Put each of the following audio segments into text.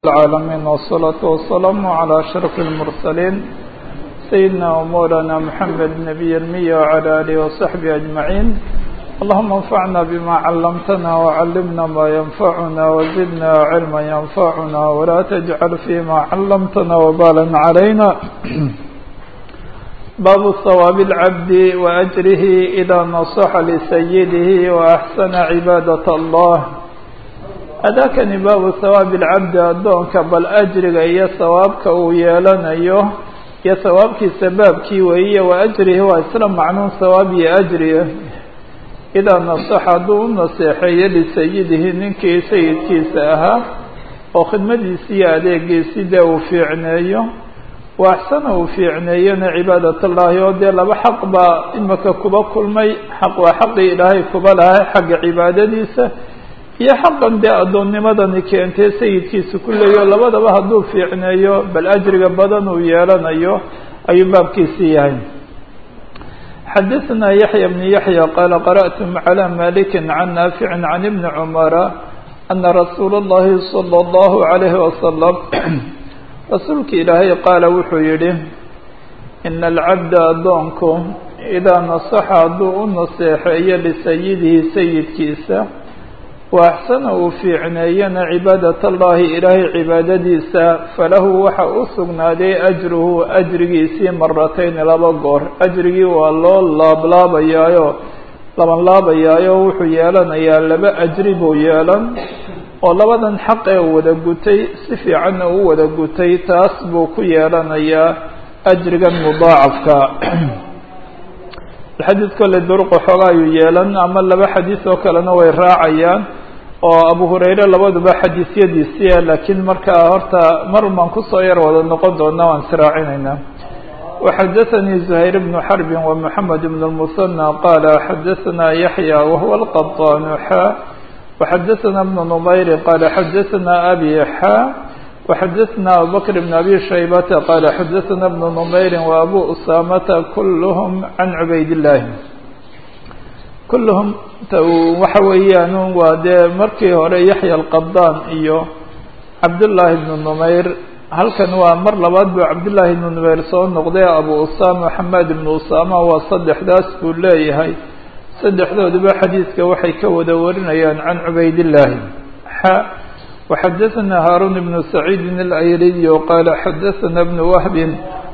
العالمين والصلاة والسلام على أشرف المرسلين سيدنا ومولانا محمد نبي المية وعلى آله وصحبه أجمعين اللهم انفعنا بما علمتنا وعلمنا ما ينفعنا وزدنا علما ينفعنا ولا تجعل فيما علمتنا وبالا علينا باب ثواب العبد وأجره إذا نصح لسيده وأحسن عبادة الله adaakani baabu hawaabi alcabdi addoonka bal ajriga iyo sawaabka uu yeelanayo iyo sawaabkiisa baabkii weeye wa ajrihi waa isla macnuun sawaab iyo ajriga idaa nasaxa hadduu u naseexeeyo lisayidihi ninkii sayidkiisa ahaa oo khidmadiisi iyo adeegiisi dee uu fiicneeyo wa axsana uu fiicneeyona cibaadat allahi oo dee laba xaq baa imika kuba kulmay xaq waa xaqii ilaahay kuba lahay xagga cibaadadiisa iyo xaqan dee addoonnimadani keentay sayidkiisa ku leeyo labadaba hadduu fiicneeyo bal ajriga badan uu yeelanayo ayuu baabkiisii yahay xadaثna yaحya bn yaحya qaala qarأtu عlى maliki can naafici can ibni cumara ana rasuula اllahi salى اllahu عalayhi wasalam rasuulka ilaahay qaala wuxuu yihi ina alcabda addoonku idaa nasaxa hadduu u naseexeeyo lisayidihi sayidkiisa wa axsana uu fiicneeyana cibaadat allahi ilaahay cibaadadiisa falahu waxa u sugnaaday ajruhu ajrigiisii maratayni laba goor ajrigii waa loo laablaabayaayo laban laabayaayo wuxuu yeelanayaa laba ajri buu yeelan oo labadan xaq ee wada gutay si fiicanna uu wada gutay taas buu ku yeelanayaa ajrigan mudaacafka xadiid kole duruqa xooga ayuu yeelan ama laba xadiis oo kalena way raacayaan oo abu hurayre labaduba xadiisyadiisiia laakiin markaa horta mar baan kusoo yar wada noqon doonaa waan israacinaynaa waxadaثanii زuhayr bnu xarbi ومحamed bn الmuثanى qaala xadaثna yaحya wahuwa الqaطan xa وxadaثna bn نmayri qaala xadaثna abi xa وxadaثna abubakr bn abi shaybata qaala xadaثna bn نmayri وabu usamata kulhm can cubayd الlahi kulluhum waxa weeyaan waa dee markii hore yaxya alqabdaan iyo cabdullaahi ibnu numayr halkan waa mar labaad buu cabdullaahi ibnu numayr soo noqday abu usama xamaad ibnu usama waa saddexdaas buu leeyahay saddexdooduba xadiidka waxay ka wada warinayaan can cubaydillaahi xa waxadaثna haaruun ibnu saciidin alayriy qaala xadaثna bnu wahbin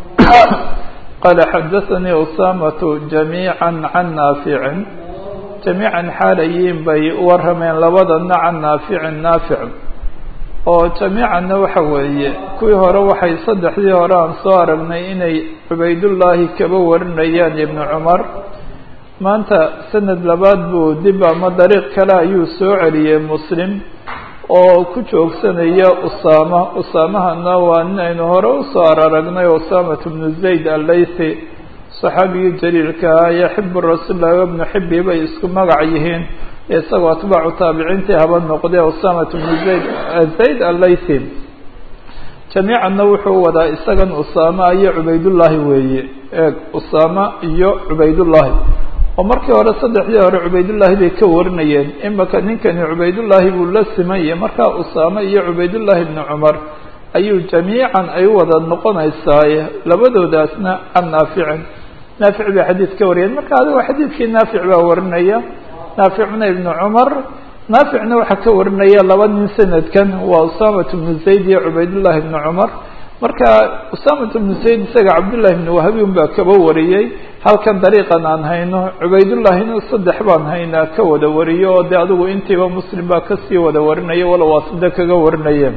qaala xadaثanii usamatu jamiica can naaficin jamiican xaalayiin bay warameen labadana can naaficin naafic oo jamiicanna waxa weeye kuwii hore waxay saddexdii hore aan soo aragnay inay cubaydullaahi kaba warinayaan ibnu cumar maanta sanad labaad buu dib ama dariiq kale ayuu soo celiyey muslim oo ku joogsanaya usaama usaamahana waa nin aynu hore usoo araragnay usamat bnu zayd allaythi saxaabigii jaliilka ahaa yaxibu rasuulillahi wabnu xibi bay isku magac yihiin isagoo atbaacu taabiciintii haba noqdee usamat bnu zayd zayd allaythi jamiicanna wuxuu wadaa isagan usaama iyo cubaydullaahi weeye eeg usaama iyo cubaydullaahi oo markii hore saddexdii hore cubaydullaahi bay ka warinayeen imaka ninkani cubaydullaahi buu la simayay markaa usaame iyo cubaydullaahi ibnu cumar ayuu jamiican ay wada noqonaysaaye labadoodaasna can naaficin naafic bay xadiid ka wariyeen marka adigo xadiidkii naafic baa warinaya naaficna ibnu cumar naaficna waxaa ka warinaya laba nin sanadkan waa usamat bnu zayd iyo cubaydullaahi ibnu cumar marka usamat bnu zayd isaga cabdullahi ibnu wahbi un baa kaba wariyey halkan dariiqan aan hayno cubaydullaahina saddex baan haynaa ka wada wariyo oo dee adigu intiiba muslim baa kasii wada warinaya walow waa sida kaga warinayeen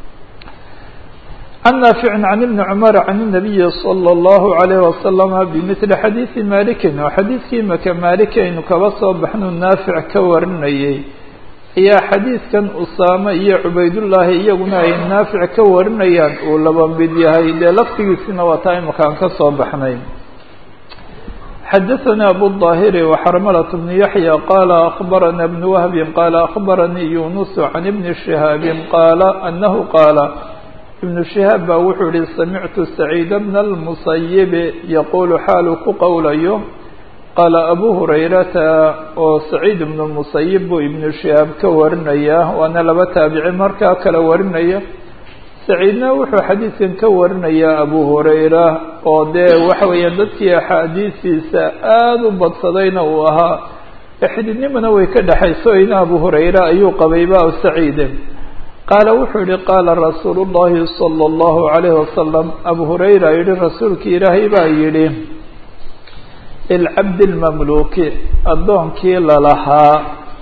can naaficin can ibni cumar can الnabiyi salى اllahu عalayh wasalama bimili xadiidi malikin oo xadiidkii imaka maaliki aynu kaba soo baxnu naafic ka warinayay ayaa xadiidkan usaame iyo cubaydullaahi iyaguna ay naafic ka warinayaan uu laba mid yahay dee laftigiisina waa taa imakaan ka soo baxnay xadaثna abu الظاhiri وxrmlة بن yaحyى qala أخbarana بن wهbi qala أخbaranii yunus can ibni شihaabi qaala anahu qaala ibnu shihaab baa wuxuu yihi samictu saciid bna اlmusayib yaqulu xaalu ku qowlayo qaala abu hurayrata oo saciid ibnu musayib buu ibnu shihaab ka warinaya waana laba taabici markaa kala warinaya saciidna wuxuu xadiidkan ka warinayaa abu hurayra oo dee waxa weeyaan dadkii axaadiistiisa aada u badsadayna uu ahaa xididnimana way ka dhexayso ina abu hurayra ayuu qabayba saciide qaala wuxuu yihi qaala rasuulu llahi sala allahu calayhi wasalam abu hurayra yihi rasuulkii ilaahay baa yidhi lilcabdi lmamluuki addoonkii lalahaa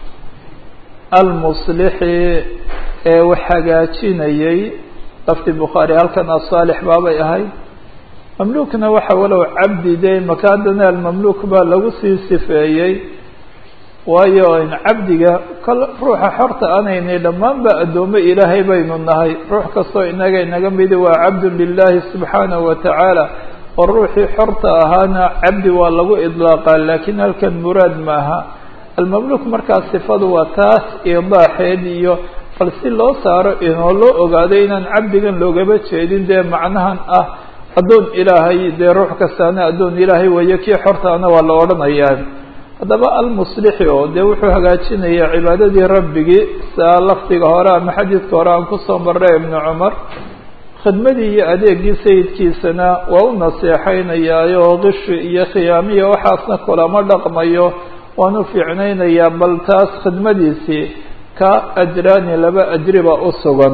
almuslixi ee wax hagaajinayay lafti bukhaari halkan asaalix baabay ahay mamluukna waxa walow cabdi dee maka haddana almamluuk baa lagu sii sifeeyey waayo cabdiga kol ruuxa xorta anaynay dhammaanba addoommo ilaahay baynu nahay ruux kastoo inaga inaga midi waa cabdun lilahi subxaanahu watacaala oo ruuxii xorta ahaana cabdi waa lagu idlaaqaa laakiin halkan muraad maaha almamluuk markaa sifadu waa taas idaaxeed iyo bal si loo saaro inoo loo ogaado inaan cabdigan loogaba jeedin dee macnahan ah addoon ilaahay dee ruux kastaana addoon ilaahay weeye kii xortaana waa la odhanayaa haddaba almuslixi oo dee wuxuu hagaajinayaa cibaadadii rabbigii saa lafdiga hore ama xadiidka hore aan kusoo marray ibnu cumar khidmadii iyo adeegii sayidkiisana waa u naseexaynayaa oo qishi iyo khiyaamiya waxaasna kulama dhaqmayo waan u fiicnaynayaa bal taas khidmadiisii ka ajraani laba ajriba u sugan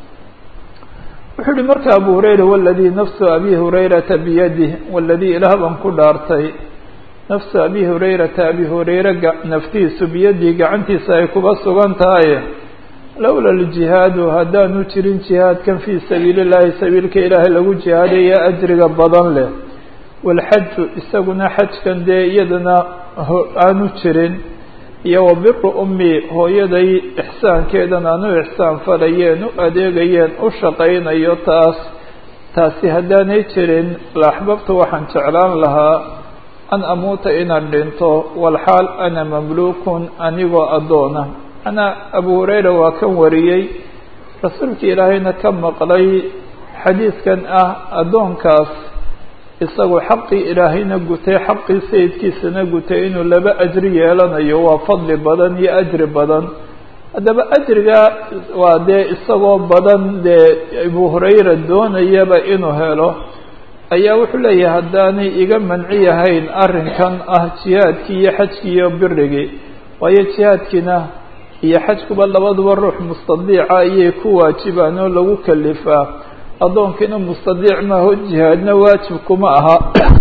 wuxuu yihi marka abu hurayra waladii nafsu abi hurayrata biyadih waladii ilaah baan ku dhaartay nafsu abi hurayrata abi hurayre naftiisu biyadii gacantiisa ay kuba sugan tahay lowla ljihaadu haddaanu jirin jihaadkan fii sabiili llahi sabiilka ilaahay lagu jihaadaya ajriga badan leh walxaju isaguna xajkan dee iyadana aanu jirin iyo wa biru ummi hooyaday ixsaankeedan aanu ixsaan falayeen u adeegayeen u shaqaynayo taas taasi haddaanay jirin laaxbabtu waxaan jeclaan lahaa an amuuta inaan dhinto walxaal ana mamluukun anigoo addoona manaa abu hurayra waa kan wariyey rasuulka ilaahayna ka maqlay xadiidkan ah addoonkaas isagu xaqii ilaahayna gutay xaqii sayidkiisana gutay inuu laba ajri yeelanayo waa fadli badan iyo ajri badan haddaba ajriga waa dee isagoo badan dee abu hurayra doonayaba inuu helo ayaa wuxuu leeyahay haddaanay iga manci yahayn arrinkan ah jihaadkii iyo xajkii iyo birigii waayo jihaadkiina iyo xajkuba labaduba ruux mustadiica ayay ku waajibaan oo lagu kalifaa addoonkiina mustadiic maaho jihaadna waajib kuma aha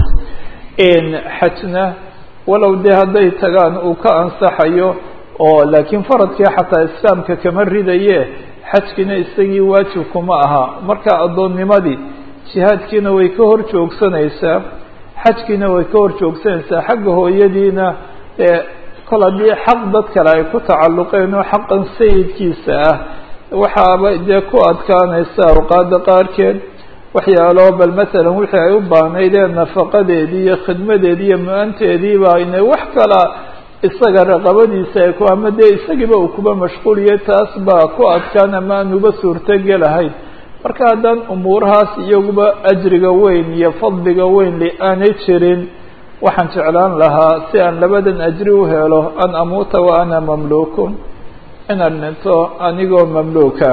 xajna walow dee hadday tagaan uu ka ansaxayo oo laakiin faradkii xataa islaamka kama ridaye xajkiina isagii waajib kuma aha marka addoonnimadii jihaadkiina way ka hor joogsanaysaa xajkiina way ka hor joogsanaysaa xagga hooyadiina ee kol haddii xaq dad kale ay ku tacalluqeen oo xaqan sayidkiisa ah waxaaba dee ku adkaanaysa awqaada qaarkeed waxyaalo bal masalan wixii ay u baahnaydeen nafaqadeedii iyo khidmadeedii iyo mu-anteediiba inay wax kala isaga raqabadiisa ay ku ama dee isagiiba uu kuba mashquuliye taas baa ku adkaan ama aanuba suurtogelahayn marka haddaan umuurahaas iyaguba ajriga weyn iyo fadliga weyn li aanay jirin waxaan jeclaan lahaa si aan labadan ajri u helo an amuuta wa ana mamluukun inaan dhinto anigoo mamluuka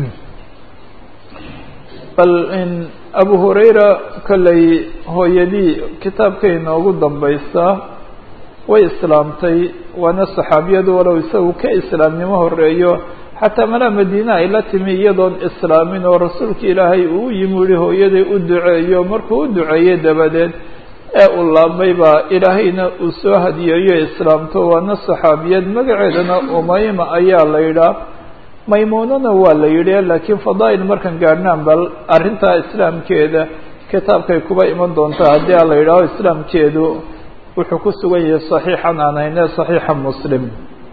bal in abu hurayra kollay hooyadii kitaabkay noogu dambaysaa way islaamtay waana saxaabiyadu walow isagu ka islaamnimo horeeyo xataa malaa madiine ay la timi iyadoon islaamin oo rasuulka ilaahay uu yimi uhi hooyaday u duceeyo markuu u duceeyey dabadeed ee uu laabmay baa ilaahayna uu soo hadiyeeyo islaamto waana saxaabiyad magaceedana umayma ayaa la yidhaa maymuunana waa la yidhi laakiin fadaa'il markan gaadhnaan bal arrintaa islaamkeeda kitaabkay kuba iman doontaa haddii a la yidhaaho islaamkeedu wuxuu ku sugan yahay saxiixan aan hayne saxiixa muslim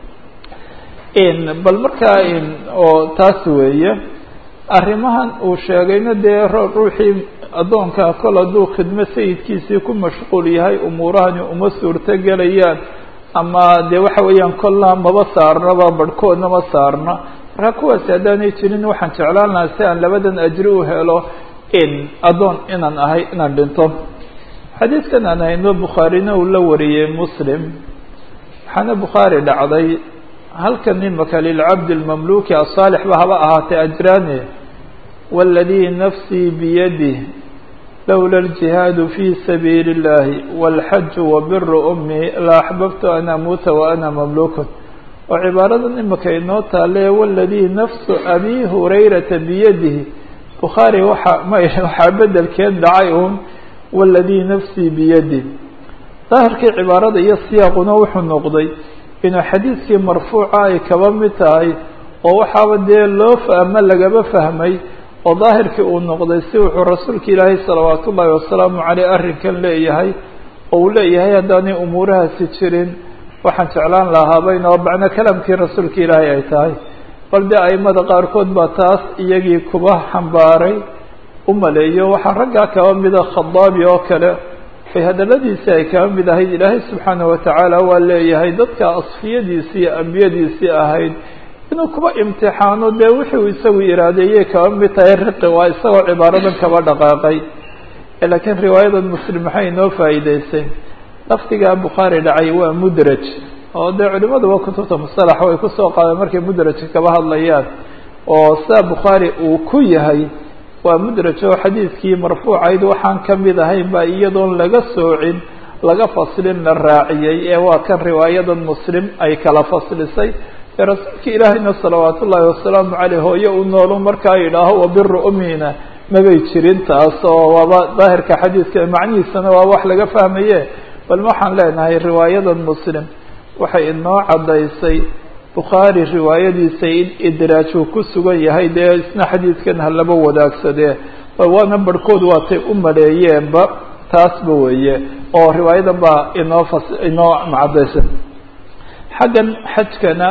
bal markaa oo taas weeye arrimahan uu sheegayna dee ruuxii addoonka kol hadduu khidmo sayidkiisii ku mashquul yahay umuurahani uma suurto gelayaan ama dee waxa weeyaan kolna maba saarnaba barhkoodna ma saarna marka kuwaasi haddaanay jirin waxaan jeclaan lahaa si aan labadan ajri u helo addoon inaan ahay inaan dhinto xadiidkan aan hayno bukhaarina uu la wariyey muslim waxaana bukhaari dhacday halkan imaka lilcabdi lmamluki asaalix ba haba ahaatee ajraani waladii nafsii biyadih lowla اljihaadu fii sabiili اllahi wاlxaju wabiru umii la axbabtu an amuuta wa ana mamluukun oo cibaaradan imika inoo taale waladii nafsu abi hurayrata biyadihi bukhaari waxa ma waxaa bedelkeed dhacay uun waladii nafsii biyadi daahirkii cibaarada iyo siyaaquna wuxuu noqday inuu xadiidkii marfuuca ay kaba mid tahay oo waxaaba dee loo fahma lagaba fahmay oo daahirkii uu noqday si wuxuu rasuulka ilaahay salawaat ullaahi wasalaamu caleyh arrinkan leeyahay oo uu leeyahay haddaanay umuurahaasi jirin waxaan jeclaan lahaaba inoo macno kalamkii rasuulka ilaahay ay tahay bal dee aimada qaarkood baa taas iyagii kuba xambaaray u maleeyo waxaa raggaa kaba mida khadaabi oo kale ay hadaladiisii ay kaba mid ahayd ilaahay subxaana watacaala waa leeyahay dadka asfiyadiisii iyo ambiyadiisii ahayd inuu kuba imtixaano dee wuxuu isagu iraadeeyey kaba mid tahay riqi waa isagoo cibaaradan kaba dhaqaaqay laakiin riwaayadan muslim maxay inoo faa'iideysay lafdigaa bukhaari dhacay waa mudraj oo dee culimaduba kutubta musalaxa way kusoo qaadeen markay mudrajka kaba hadlayaan oo sidaa bukhaari uu ku yahay waa mudraj oo xadiidkii marfuucayd waxaan ka mid ahayn baa iyadoon laga soocin laga faslin la raaciyey ee waa kan riwaayadan muslim ay kala faslisay ee rasuulka ilaahayna salawaat ullaahi wasalaamu caleyh hooyo u noolu markaa yidhaaho wabiru umina mabay jirin taas oo waaba daahirka xadiidka macnihiisana waa wax laga fahmaye bal waxaan leenahay riwaayadan muslim waxay inoo caddaysay bukhaari riwaayadiisa in idraaj uu ku sugan yahay dee isna xadiidkan ha laba wadaagsadee waana barhkood waatay u maleeyeenba taasba weeye oo riwaayadan baa inoo fas inoo macadaysa xaggan xajkana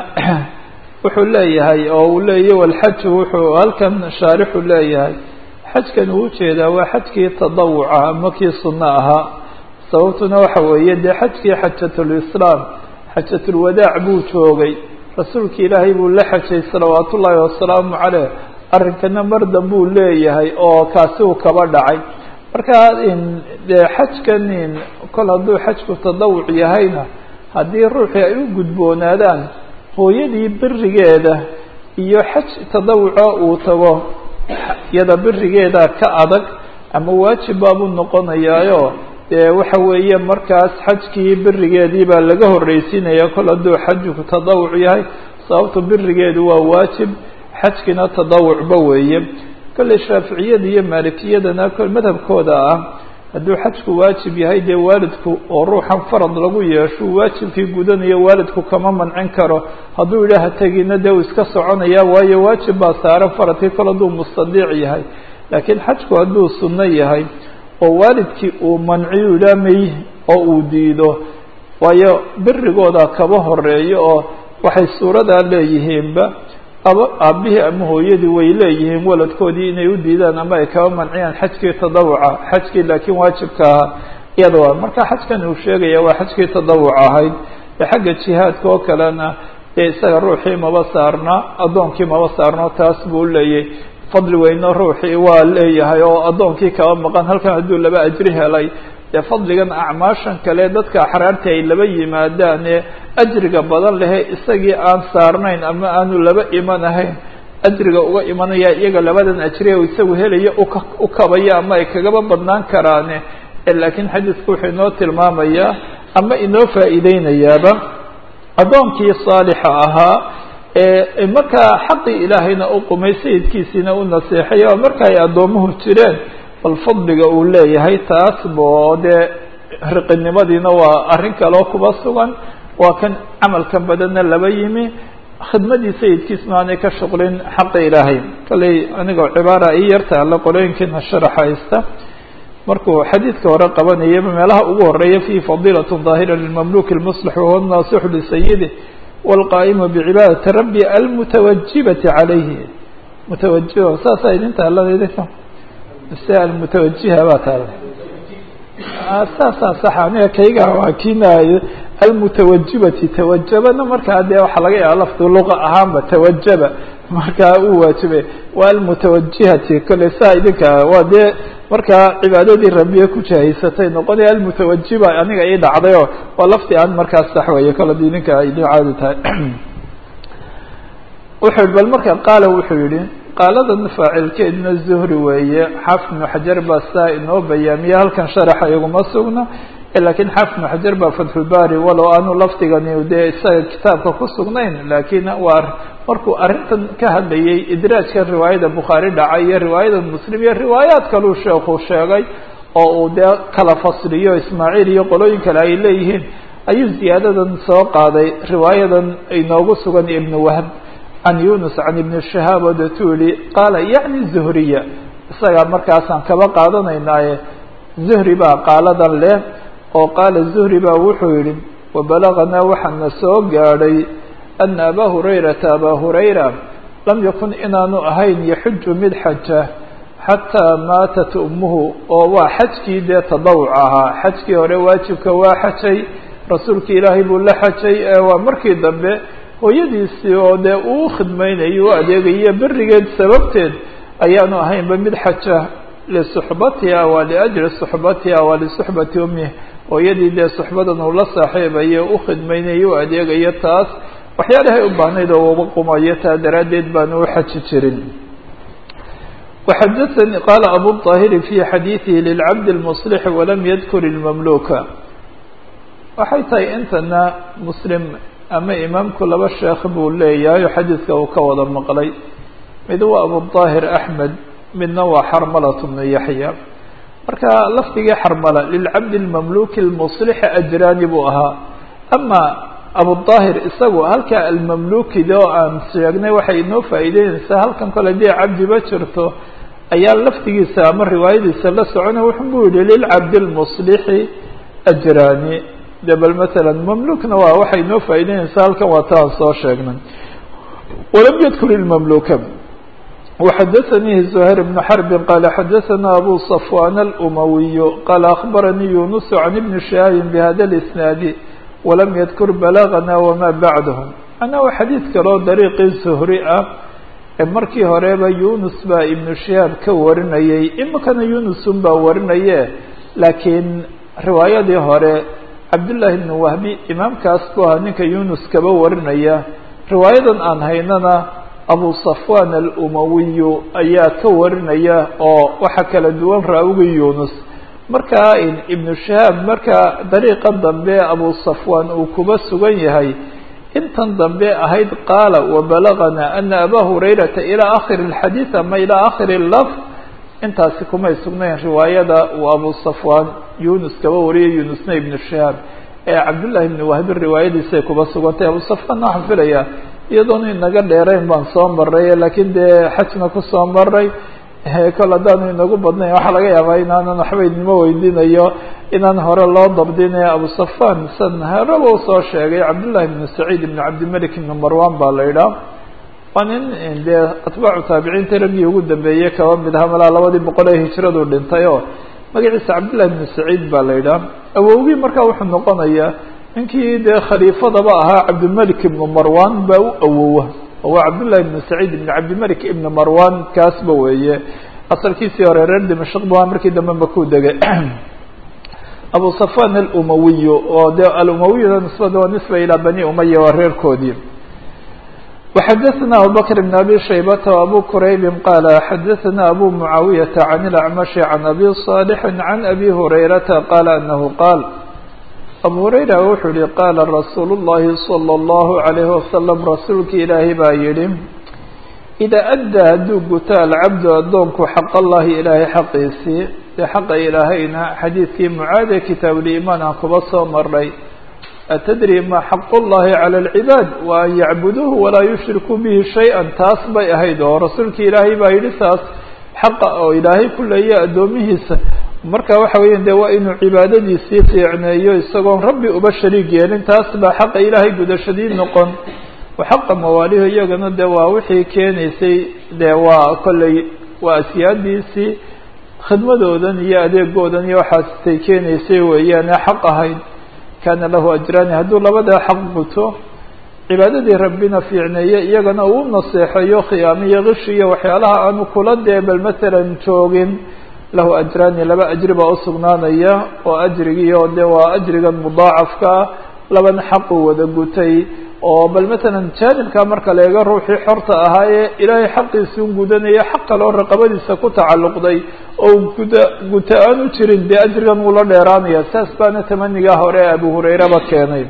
wuxuu leeyahay oo uu leeyahy walxaju wuxuu halkan shaarixu leeyahay xajkan uu ujeedaa waa xajkii tadawuca ama kii sunno ahaa sababtuna waxa weeye dee xajkii xajatulislaam xajatulwadaac buu joogay rasuulki ilaahay buu la xajay salawaat ullaahi wasalaamu caleyh arrinkana mardan buu leeyahay oo kaasi uu kaba dhacay marka dee xajkan kol hadduu xajku tadawuc yahayna haddii ruuxii ay u gudboonaadaan hooyadii berigeeda iyo xaj tadawuco uu tago iyada berigeeda ka adag ama waajib baabuu noqonayaayo dee waxa weeye markaas xajkii berigeedii baa laga horreysiinaya kol hadduu xajku tadawuc yahay sababto berigeedu waa waajib xajkina tadawucba weeye kolley shaaficiyada iyo maalikiyadana kol madhabkooda ah hadduu xajku waajib yahay dee waalidku oo ruuxan farad lagu yeesho waajibkii gudanayo waalidku kama mancin karo hadduu yidhaaha tegina dee uu iska soconaya waayo waajib baa saaran faradkii kol hadduu mustadiic yahay laakiin xajku hadduu sunno yahay oo waalidkii uu manciyu yidhaha may oo uu diido waayo berigooda kaba horeeyo oo waxay suuradaa leeyihiinba aba aabihii ama hooyadii way leeyihiin waladkoodii inay u diidaan ama ay kaba manciyaan xajkii tadawuca xajkii laakiin waajibka ahaa iyada waa marka xajkan uu sheegaya waa xajkii tadawuc ahayd ee xagga jihaadka oo kalena dee isaga ruuxii maba saarna addoonkii maba saarno taas buu leeyay fadli weyno ruuxii waa leeyahay oo addoonkii kaba maqan halkan hadduu laba ajri helay dee fadligan acmaashan kale dadka axraarta ay laba yimaadaan ee ajriga badan lehe isagii aan saarnayn ama aanu laba iman ahayn ajriga uga imanaya iyaga labadan ajri o isagu helaya uka u kabaya ama ay kagaba badnaan karaane laakiin xadiidku wuxuu inoo tilmaamayaa ama inoo faa'iideynayaaba addoonkii saalixa ahaa ee markaa xaqii ilaahayna u qumay sayidkiisiina u naseexay oo marka ay addoomuhu jireen bal fadliga uu leeyahay taas bo dee riqinimadiina waa arrin kaleo kuba sugan waa kan camalka badanna laba yimi khidmadii sayidkiisna aanay ka shuqlin xaqa ilaahay kalley anigoo cibaara ii yarta alla qolooyinkiina sharaxa haysta markuu xadiidka hore qabanayaba meelaha ugu horeeya fihi fadiilat daahira lilmamluki lmuslix wahuwa naasixu lisayidih wاlqaa'imu bicibaadati rabbi almutawajibati calayhi mutawajiba saasaa idin taaladayda mise almutawajiha baa taala saasaa sax aniga kayga waa kiinaayo almutawajibati tawajabana markaa dee waxaa laga yaaba lafdu luqa ahaanba tawajaba markaa uu waajibay waa almutawajihati kolley saa idinka waa dee markaa cibaadadii rabiye ku jahaysatay noqonaya almutawajiba aniga ii dhacday oo waa lafti aan markaas sax weeye kole di idinka idin caadi tahay wuxuu yihi bal marka qaala wuxuu yihi qaaladan faacilkeedna zuhri weeye xaafid ibnu xajar baa saa inoo bayaamiye halkan sharaxa iguma sugna lakiin xaafid ibnu xajar baa fatxulbaari walow aanu lafdigani dee isaga kitaabka ku sugnayn laakiin waa markuu arrintan ka hadlayay idraajka riwaayada bukhaari dhacay iyo riwaayada muslim iyo riwaayaad kaluu sheekhu sheegay oo uu dee kala fasliyo ismaaciil iyo qolooyin kale ay leeyihiin ayuu ziyaadadan soo qaaday riwaayadan inoogu sugan ibnu wahb can yunus can ibni shahaab oo detuu yihi qaala yacni zuhriya isagaa markaasaan kaba qaadanaynaaye zuhri baa qaaladan leh oo qaala zuhri baa wuxuu yihi wabalaganaa waxaana soo gaadhay ana abaa hurayrata abaa hurayra lam yakun inaanu ahayn yaxuju mid xaja xataa maatat ummuhu oo waa xajkii dee tadawuc ahaa xajkii hore waajibka waa xajay rasuulki ilaahay buu la xajay waa markii dambe hooyadiisii oo dee uu khidmaynayo u adeegayo berigeed sababteed ayaanu ahaynba mid xaja lisuxbatiha waa liajli suxbatiha waa lisuxbati ummih hooyadii dee suxbadan uu la saaxiibayo u khidmaynayo u adeegayo taas waxyaalahay u baahnayd oo uba qumayo taa daraaddeed baanu u xaji jirin وxadثnي qال أbو الطاhر في xadيiثihi للcبد المصلح وlam ydkr المملوكa waxay tahay intana mslim ama imaamku laba sheekh buu leeyahay oo xadiidka uu ka wada maqlay mid waa abuلطاhir أحmed midna waa xarmlaة بن yaحyى marka lafdigii xarmla للcبد المملوك المصلح أjrani buu ahaa ama abuلطاhir isagu halka almamlukida oo aan sheegnay waxay inoo faa'iideynaysaa halkan kole dee cabdiba jirto ayaa laftigiisa ama riwaayadiisa la socona wuxuu bu yihi lilcabdi اlmuslixi ajrani de bal maala mamlukna waa waxay inoo faa'ideynaysaa halkan waa taan soo sheegnay walam yadkur ilmamluka وxadaثnيhi زhayr بن xرb qال xadaثna abu صفوان الأmawiy qال أخbaranii yunus عan iبn شhihaabi bhada الإsناad walam yadkur balagana wama bacdahu macnaa waa xadiid kaloo dariiqii suhri ah ee markii horeba yunus baa ibnu shihaab ka warinayay imikana yunusun baa warinaye laakiin riwaayadii hore cabdullaahi ibnu wahbi imaamkaas buu ahaa ninka yunus kaba warinaya riwaayadan aan haynana abu safwan alumawiyu ayaa ka warinaya oo waxa kala duwan raawigii yunus markaa ibnu shahaab marka dariiqa dambe abu safwan uu kuba sugan yahay intan dambe ahayd qaala wabalagana ana aba hurayrata ilaa akhiri اlxadiid ama ilaa akhiri laf intaasi kumay sugnayn riwaayada uu abu safwan yunus kaba wariyay yunusna ibnu shahaab ee cabdullahi ibni wahbi riwaayadiisay kuba sugantay abu safwan waxaan filaya iyadoona inaga dheerayn baan soo maray laakiin dee xajna kusoo maray kol haddaanu inagu badnayn waxaa laga yaabaa inaanan waxba idnimo weydiinayo inaan hore loo dabdinayo abu safan san horeba usoo sheegay cabdullahi ibnu saciid ibnu cabdimalik ibnu marwan baa la idhaah waa nin dee atbaacu taabiciinta raggii ugu dambeeyey kaba mid aha malaa labadii boqol ee hijradu dhintay oo magaciisa cabdullahi ibnu saciid baa la idhaah awowgii markaa wuxuu noqonayaa ninkii dee khaliifadaba ahaa cabdimalik ibnu marwan baa u awowa waa cabdullahi ibnu saciid ibn cabdimalik ibn marwan kaasba weeye asalkiisii hore reer dimashq bu markii dambe makuu degay abu safan alumawiyu oo de alumawiyuna nisbada waa nisba ilaa bani umaya waa reerkoodii وxadaثna abubakr بn abi shaybata وabu quraybi qaala xadaثna abu mucaawiyata can اlacmashi can abi صaalixi can abi hurayrata qaala anahu qaal abu hurayra wuxuu yihi qaala rasuulu الlahi salى الlahu عalayhi wasalam rasuulka ilaahay baa yihi idaa addaa hadduu guto alcabdu addoonku xaq allahi ilaahay xaqiisii dee xaqa ilaahayna xadiidkii mucaade kitaabuliimaan aan kuba soo maray atadri ma xaq llahi calى اlcibaad wa an yacbuduuhu walaa yushrikuu bihi shay-a taas bay ahayd oo rasuulka ilaahay baa yihi taas xaqa oo ilaahay ku leeya addoomihiisa marka waxa weya de waa inuu cibaadadiisii fiicneeyo isagoon rabbi uba shariig yeelin taas baa xaqa ilaahay gudashadii noqon xaqa mawaalihu iyagana de waa wixii keenaysay de waa kolley waa asyaadiisii khidmadoodan iyo adeegoodan iyo waxaastay keenaysay weeyaan ee xaq ahayd kaana lahu ajraani hadduu labadaa xaq guto cibaadadii rabbina fiicneeye iyagana uu naseexeeyo khiyaamiyo kishi iyo waxyaalaha aanu kula dee bal masalan joogin lahu ajraani laba ajri baa usugnaanaya oo ajrigii oo de waa ajrigan mudaacafka ah labana xaquu wada gutay oo bal matalan jaanibka marka la eego ruuxii xorta ahaa ee ilaahay xaqiisi un gudanaya xaq kaloo raqabadiisa ku tacalluqday oo guda guta aan u jirin dee ajrigan wuu la dheeraanaya saas baana tamanigaa hore ee abu hurayraba keenay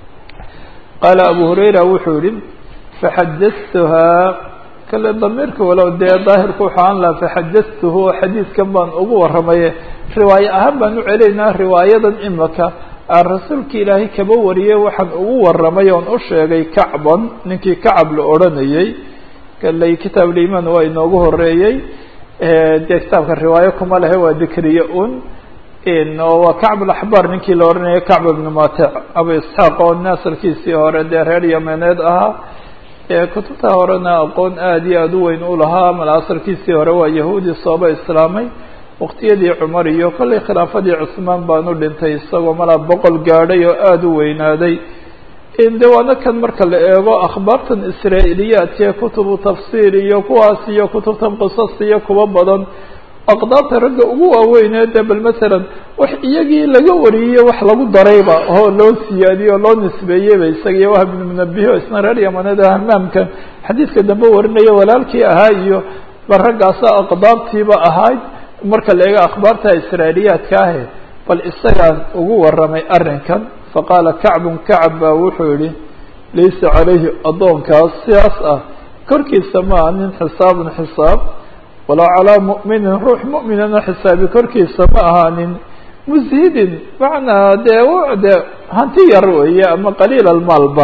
qaala abu hurayra wuxuu yihi faxadatuhaa kale damiirka walow dee daahirku wuxuu aan laha faxadatuhu oo xadiidkan baan ugu warramaye riwaayo ahaan baan u celaynaa riwaayadan imaka aan rasuulka ilaahay kaba wariyey waxaan ugu warramay oon u sheegay kacban ninkii kacab la odhanayey kaley kitaab liimaan waa inoogu horeeyey dee kitaabka riwaayo kuma lehe waa dikriye un oo waa kacb alaxbaar ninkii la odhanayay kacb ibnu matec abu isxaaq oo nasalkiisii hore dee reer yameneed ahaa kutubta horena aqoon aada iyo aada u weyn u lahaa mala asalkiisii hore waa yahuudi sooba islaamay waqtiyadii cumar iyo kollay khilaafadii cusmaan baanu dhintay isagoo malaa boqol gaadhay oo aada u weynaaday de waana kan marka la eego akhbaartan israa'iiliyaadkaee kutubu tafsiir iyo kuwaas iyo kutubtan qisas iyo kuwa badan aqdaabta ragga ugu waaweynee de bal masalan wax iyagii laga wariyey wax lagu darayba oo loo siyaadiyey oo loo nisbeeyeyba isaga iyo wahab ibnu munabiho isna reer yamaneed ah hamaamkan xadiidka dambe warinaya walaalkii ahaa iyo bal raggaasa aqdaabtiiba ahayd marka la eego akhbaarta israailiyaadka ahe bal isagaan ugu warramay arrinkan faqaala kacbun kacab baa wuxuu yihi laysa calayhi addoonkaas sidaas ah korkiisa maaha nin xisaabun xisaab walaa calaa mu'minin ruux mu'minana xisaabi korkiisa ma ahaanin mushidin macnaa dee de hanti yar weeye ama qaliil almaalba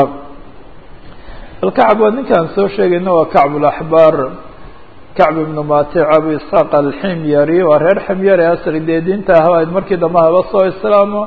alkacb waa ninkaan soo sheegayna waa kacb laxbaar kacb ibnu matic abu isxaaq alximyari waa reer ximyari asri dee diinta ahayd markii dambe haba soo islaamo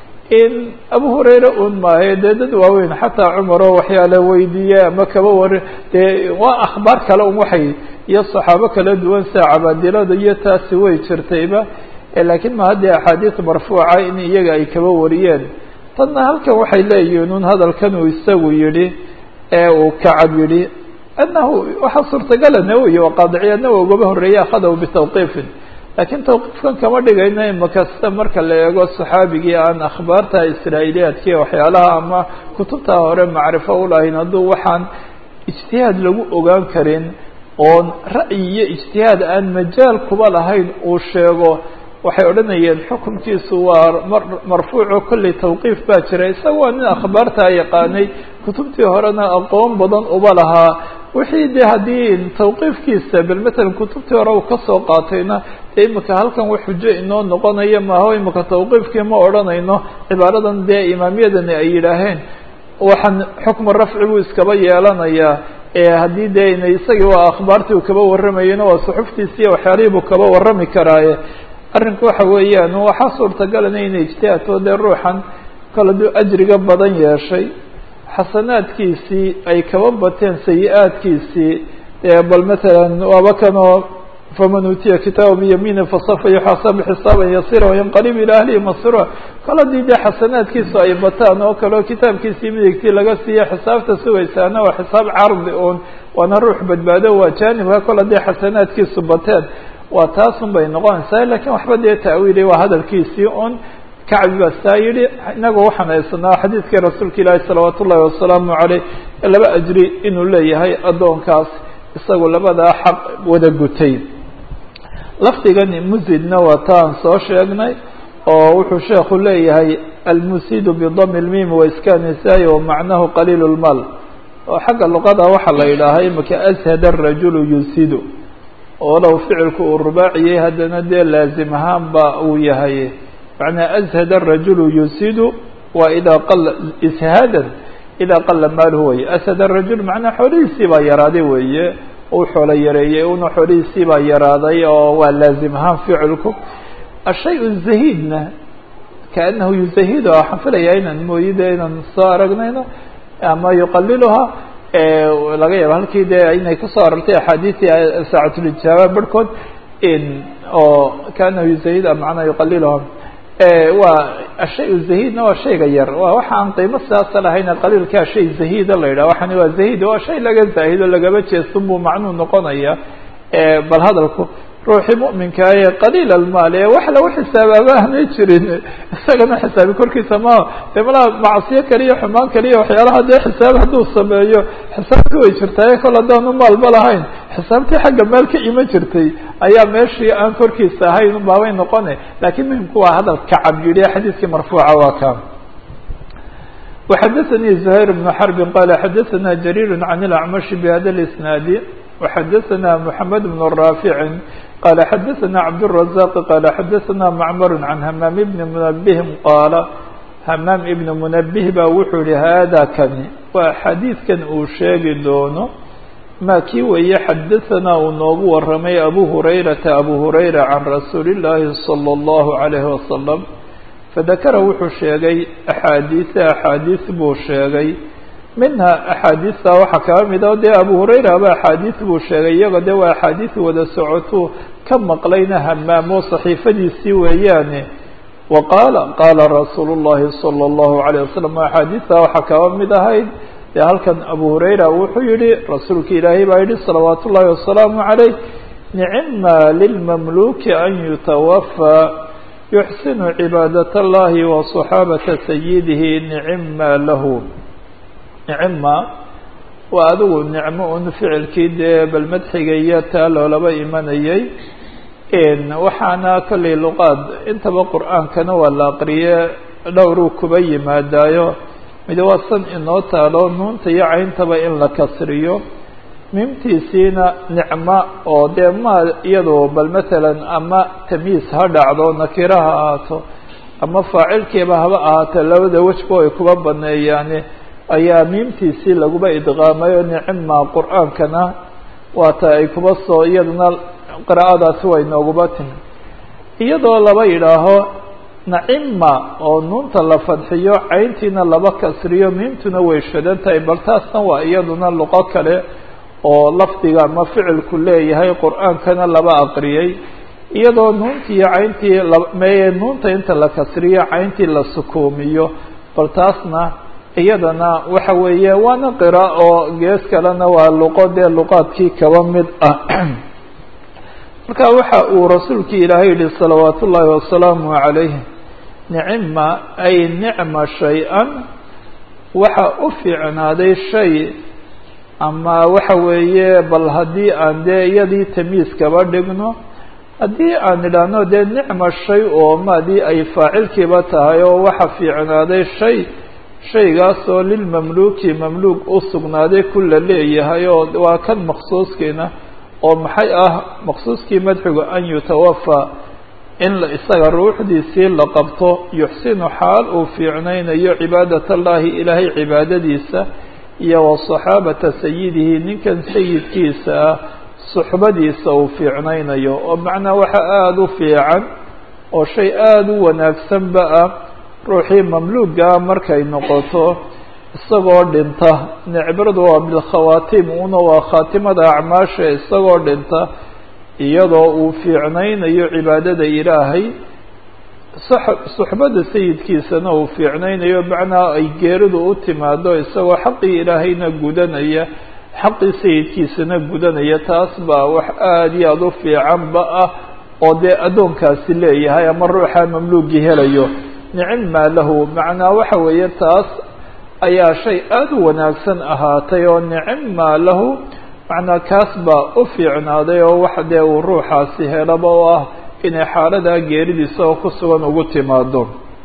in abu hurayra un maahe dee dad waaweyn xataa cumar oo waxyaala weydiiye ama kaba wari dee waa akhbaar kale un waxay iyo saxaabo kala duwan sida cabaadilada iyo taasi way jirtayba laakiin ma haddii axaadiis marfuuca in iyaga ay kaba wariyeen tanna halkan waxay leeyihiin un hadalkan uu isagu yihi ee uu kacab yihi anahu waxaa suurtagala nawowi waa qaadiciya nawowi ugaba horreeyey akhadahu bitawqiifin laakiin tawqiifkan kama dhigayno imakasta marka la eego saxaabigii aan akhbaarta israa'iiliyaadki waxyaalaha ama kutubta hore macrifo ulahayn hadduu waxaan ijtihaad lagu ogaan karin oon ra'yi iyo ijtihaad aan majaal kuba lahayn uu sheego waxay odhanayeen xukunkiisu waa mar marfuuco kolley tawqiif baa jira isaga waa nin akhbaartaa yaqaanay kutubtii horena aqoon badan uba lahaa wixii de haddii tawqiifkiisa bal matalan kutubtii hore uu kasoo qaatayna dee imika halkan wax xujo inoo noqonaya maaho imika tawqiifkii ma odhanayno cibaaradan dee imaamyadani ay yidhaaheen waxaan xukmu rafci buu iskaba yeelanayaa haddii dee ina isagii waa akhbaartii uu kaba warramayena waa suxuftiisi iyo waxyaalihii buu kaba warrami karaaye arrinku waxa weeyaan waxaa suurtagalana inay ijtihaadto dee ruuxan kale aduu ajriga badan yeeshay xasanaadkiisii ay kaba bateen sayi-aadkiisii bal matalan waaba kanoo faman uutiya kitaaba biyamiini fasafa yuxaasabu xisaaban yasira wayanqalib ila ahlihi masrura kale hadii dee xasanaadkiisu ay bataan oo kaleo kitaabkiisii midigtii laga siiya xisaabta sugaysaana waa xisaab cardi un waana ruux badbaado waa jaanibka kol hadday xasanaadkiisu bateen waa taasun bay noqonaysaa lakiin waxba dee ta'wiili waa hadalkiisii un kacbi baa saa yihi inagu waxaan haysanaa xadiidkii rasuulka ilaahi salawaat ullahi wasalaamu caleyh laba ajri inuu leeyahay addoonkaas isagu labadaa xaq wada gutay lafdigani musidna waa taan soo sheegnay oo wuxuu sheekhu leeyahay almusidu bidami lmim waiskanisaay wamacnahu qaliil lmaal oo xagga luqada waxaa la yidhaahaa imika ashad arajulu yusidu walow ficilku uu rubaaciyey haddana dee laazim ahaan ba uu yahay macnaa ashad arajulu yusidu waa idaa qala ishaadan idaa qala maaluhu weye ashad arajul macnaa xoolihiisii baa yaraaday weeye uu xoolo yareeyey una xoolihiisii baa yaraaday oo waa laazim ahaan ficilku ashay zahidna kaanahu yuzahidu waxaan filayaa inaan mooyide inaan soo aragnayno ama yuqaliluha laga yaabo halkii dee inay kusoo arortay axaadiistii saacatulijaaba barhkood oo kaanahu yuzahid macnaa yuqaliluha waa ashay zahidna waa shayga yar waa waxa aan qiimo sidaasa lahayna qaliilkaa shay zahida la yidhah waxani waa zahid waa shay laga zaahido lagaba jeestan buu macnuu noqonaya bal hadalku ruuxii mu'minkaa ee qaliil almaal ee wax lagu xisaabaaba aanay jirin isagana xisaabi korkiisa ma dee malaa macsiyo kaliya xumaan kaliya waxyaalaha dee xisaab hadduu sameeyo xisaabti way jirtaaye kol haddaanu maalba lahayn xisaabtii xagga meel ka iman jirtay ayaa meeshii aan korkiisa ahayn baabay noqone lakiin muhimku waa hadal kacab yidhi xadiiskii marfuuca waa ka وxdثnي زهير بن حرب qال xdثna جرير عن الأعمش بhda الاسناaد وxdثna محمد بن رافع qال xdثna عبدالرزاق qال xdثna معمر عن hmام بن منبه qاaل hmام بن منبه ba wuxuu yihi hda kani waa xadيiثkan uu sheegi doono ma kii weeye xdثna uu noogu waramay أbو هريرةa أbو هريرة عن رsuuل اللahi صلى الله عليه وسلم fadakara wuxuu sheegay axaadiisa axaadiis buu sheegay minha axaadiista waxaa kaga mid a dee abu hurayra aba axaadiis buu sheegay iyago de waa axaadiis wada socotuu ka maqlayna hamaamo saxiifadiisii weeyaane wa qaala qaala rasuulu llahi salى اllahu عalيه wasalam axaadiista waxaa kaga mid ahayd dee halkan abu hurayra wuxuu yihi rasuulka ilaahay baa yihi salawaat ullahi wasalaamu عaleyh nicma lilmamluki an yutawafى yuxsinu cibaadaة اllahi wa صaxaabata sayidihi nicima lahu nicima waa adigu nicmo un ficilkii dee bal madxiga iyo taa loolaba imanayay waxaana kollay luqaad intaba qur'aankana waa la aqriye dhowruu kuba yimaadaayo mid waa san inoo taalo nuunta iyo cayntaba in la kasriyo mimtiisiina nicmo oo dee ma iyado bal matalan ama tamyiis ha dhacdo nakiro ha ahaato ama faacilkiiba haba ahaato labada wejba ay kuba baneeyaane ayaa miimtiisii laguba idqaamayo nicima qur-aankana waata ay kuba soo iyadana qiraa'adaasi way nooguba timi iyadoo laba yidhaaho nacima oo nuunta la fadxiyo cayntiina laba kasriyo miimtuna way shadan tahay bal taasna waa iyaduna luqo kale oo lafdiga ama ficilku leeyahay qur-aankana laba aqriyay iyadoo nuuntii iyo cayntii meye nuunta inta la kasriyo cayntii la sukuumiyo bal taasna iyadana waxa weeye waana qira oo gees kalena waa luqo dee luqaadkii kaba mid ah marka waxa uu rasuulkii ilaahay yihi salawaat ullaahi wasalaamu عalayh nicima ay nicma shay-an waxa u fiicnaaday shay ama waxa weeye bal haddii aan dee iyadii tamyiis kaba dhigno haddii aan idhaahno dee nicma shay oo maadii ay faacilkiiba tahay oo waxa fiicnaaday shay shaygaasoo lilmamluuki mamluuk u sugnaaday kula leeyahay oo waa kan maqsuuskiina oo maxay ah maqsuuskii madxigu an yutawafaa in isaga ruuxdiisii la qabto yuxsinu xaal uu fiicnaynayo cibaadat allahi ilaahay cibaadadiisa iyo wa saxaabata sayidihi ninkan sayidkiisa ah suxbadiisa uu fiicnaynayo oo macnaa waxa aada u fiican oo shay aada u wanaagsanba ah ruuxii mamluugaa markay noqoto isagoo dhinta necbradu waa bilkhawaatim una waa khaatimada acmaasha isagoo dhinta iyadoo uu fiicnaynayo cibaadada ilaahay suxbada sayidkiisana uu fiicnaynayo macnaa ay geeridu u timaado isagoo xaqii ilaahayna gudanaya xaqii sayidkiisana gudanaya taas baa wax aada iyo aada u fiicanba ah oo dee addoonkaasi leeyahay ama ruuxa mamluugii helayo nicima lahu macnaa waxa weeye taas ayaa shay aada u wanaagsan ahaatay oo nicima lahu macnaa kaas baa u fiicnaaday oo wax dee uu ruuxaasi helaba oo ah inay xaaladaa geeridiisa oo ku sugan ugu timaado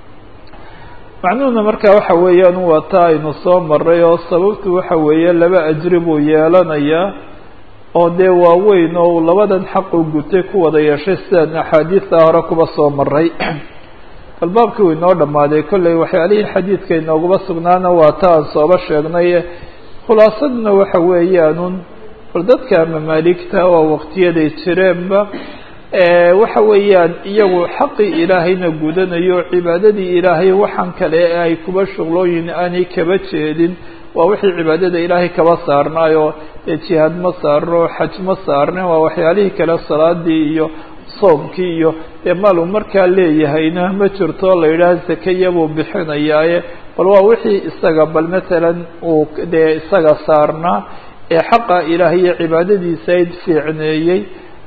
macnuhuna markaa waxa weeyaan waa taa aynu soo maray oo sababtu waxa weeye laba ajri buu yeelanayaa oo dee waaweyn oo labadan xaqu gutay ku wada yeeshay sidaan axaadiista hore kuba soo maray bal baabkii uu inoo dhammaaday kolley waxyaalihii xadiidka inoogaba sugnaana waa ta aan sooba sheegnay khulaasaduna waxa weeyaanun bal dadka mamaaligta waa waqtiyaday jireenba waxa weeyaan iyagu xaqii ilaahayna gudanayo cibaadadii ilaahay waxaan kale ee ay kuba shuqlooyin aanay kaba jeedin waa wixii cibaadada ilaahay kaba saarnaayo dee jihaad ma saarno xaj ma saarnin waa waxyaalihii kale salaadii iyo soomkii iyo dee maaluu markaa leeyahayna ma jirto la yidhaah zakaya buu bixinayaaye bal waa wixii isaga bal matalan uu dee isaga saarnaa ee xaqa ilaahay iyo cibaadadiisa ayd fiicneeyey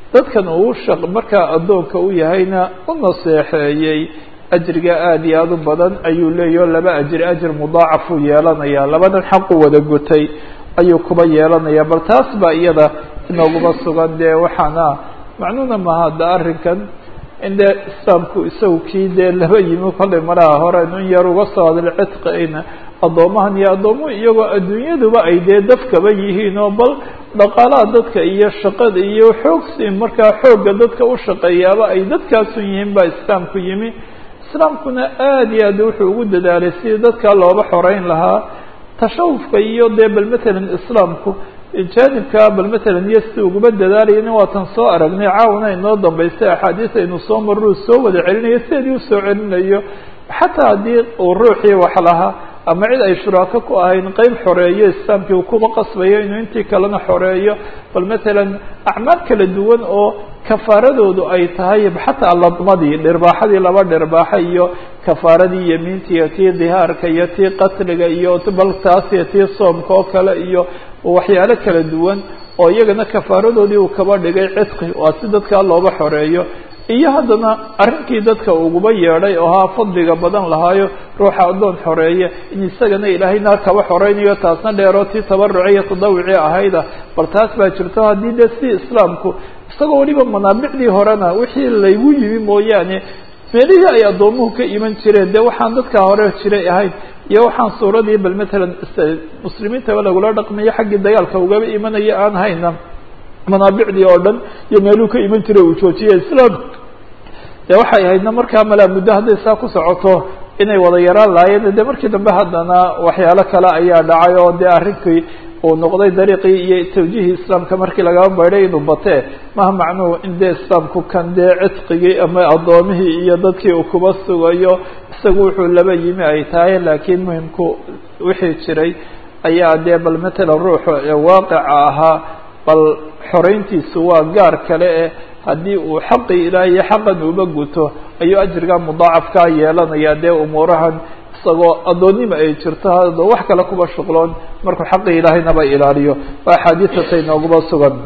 dadkan uu shaq markaa addoonka u yahayna u naseexeeyey ajriga aada iyo aada u badan ayuu leeyaho laba ajri ajir mudaacafuu yeelanayaa labadan xaqu wada gutay ayuu kuba yeelanaya bal taas baa iyada inooguma sugan dee waxaana macnuuna maha da arrinkan in dee islaamku isagu kii dee laba yimi kollay malaha hore in yar uga soo hadla cidqina addoomahan iyo addoomuhu iyagoo adduunyaduba ay dee dafkaba yihiin oo bal dhaqaalaha dadka iyo shaqada iyo xoogsi markaa xoogga dadka u shaqeeyaaba ay dadkaasun yihiin baa islaamku yimi islaamkuna aada iyo aad wuxuu ugu dadaalay sidii dadkaa looba xoreyn lahaa tashawufka iyo dee bal matalan islaamku jaanibka bal matalan iyo si uguma dadaalayana waatan soo aragnay caawna inoo dambaysay axaadiis aynu soo marru soo wada celinayo sideedii usoo celinayo xataa haddii uu ruuxii wax lahaa ama cid ay shuraako ku ahayn qeyb xoreeyo islaamkii uu kuba qasbayo inuu intii kalena xoreeyo bal matalan acmaal kala duwan oo kafaaradoodu ay tahay xataa ladmadii dhirbaaxadii laba dhirbaaxa iyo kafaaradii yemiinta iyo tii dihaarka iyo tii qatliga iyo bal taas iyo tii soomka oo kale iyo waxyaalo kala duwan oo iyagana kafaaradoodii uu kaba dhigay cidqi waa si dadkaa looba xoreeyo iyo haddana arrinkii dadka uguba yeedhay oo haa fadliga badan lahaayo ruuxa addoon xoreeye in isagana ilaahay naar kaba xoreynayo taasna dheeroo tii tabaruci iyo tadawucii ahayda bal taas baa jirto haddii dee si islaamku isagoo weliba manaabicdii horena wixii laygu yimi mooyaane meelihii ay addoomuhu ka iman jireen dee waxaan dadkaa hore jiray ahayn iyo waxaan suuradii bal matalan muslimiintaba lagula dhaqmayo xaggii dagaalka ugaba imanaya aan hayna manaabicdii oo dhan iyo meeluu ka iman jiray uu joojiyay islaam dee waxay ahaydna markaa malaa muddo hadday saa ku socoto inay wada yaraan lahaayeen dee markii dambe haddana waxyaalo kale ayaa dhacay oo dee arrinkii uu noqday dariiqii iyo tawjiihii islaamka markii lagaba baydhay inuu batee maha macnuhu in dee islaamku kan dee cidqigii ama addoomihii iyo dadkii uu kuba sugayo isagu wuxuu laba yimi ay tahay laakiin muhimku wixii jiray ayaa dee bal matalan ruuxu waaqica ahaa bal xoreyntiisu waa gaar kale eh haddii uu xaqii ilaah iyo xaqan uba guto ayuu ajriga mudaacafkaa yeelanaya dee umuurahan isagoo addoonnima ay jirto hado wax kale kuba shuqloon markuu xaqii ilaahaynaba ilaaliyo waa axaadiisatay nooguba sugan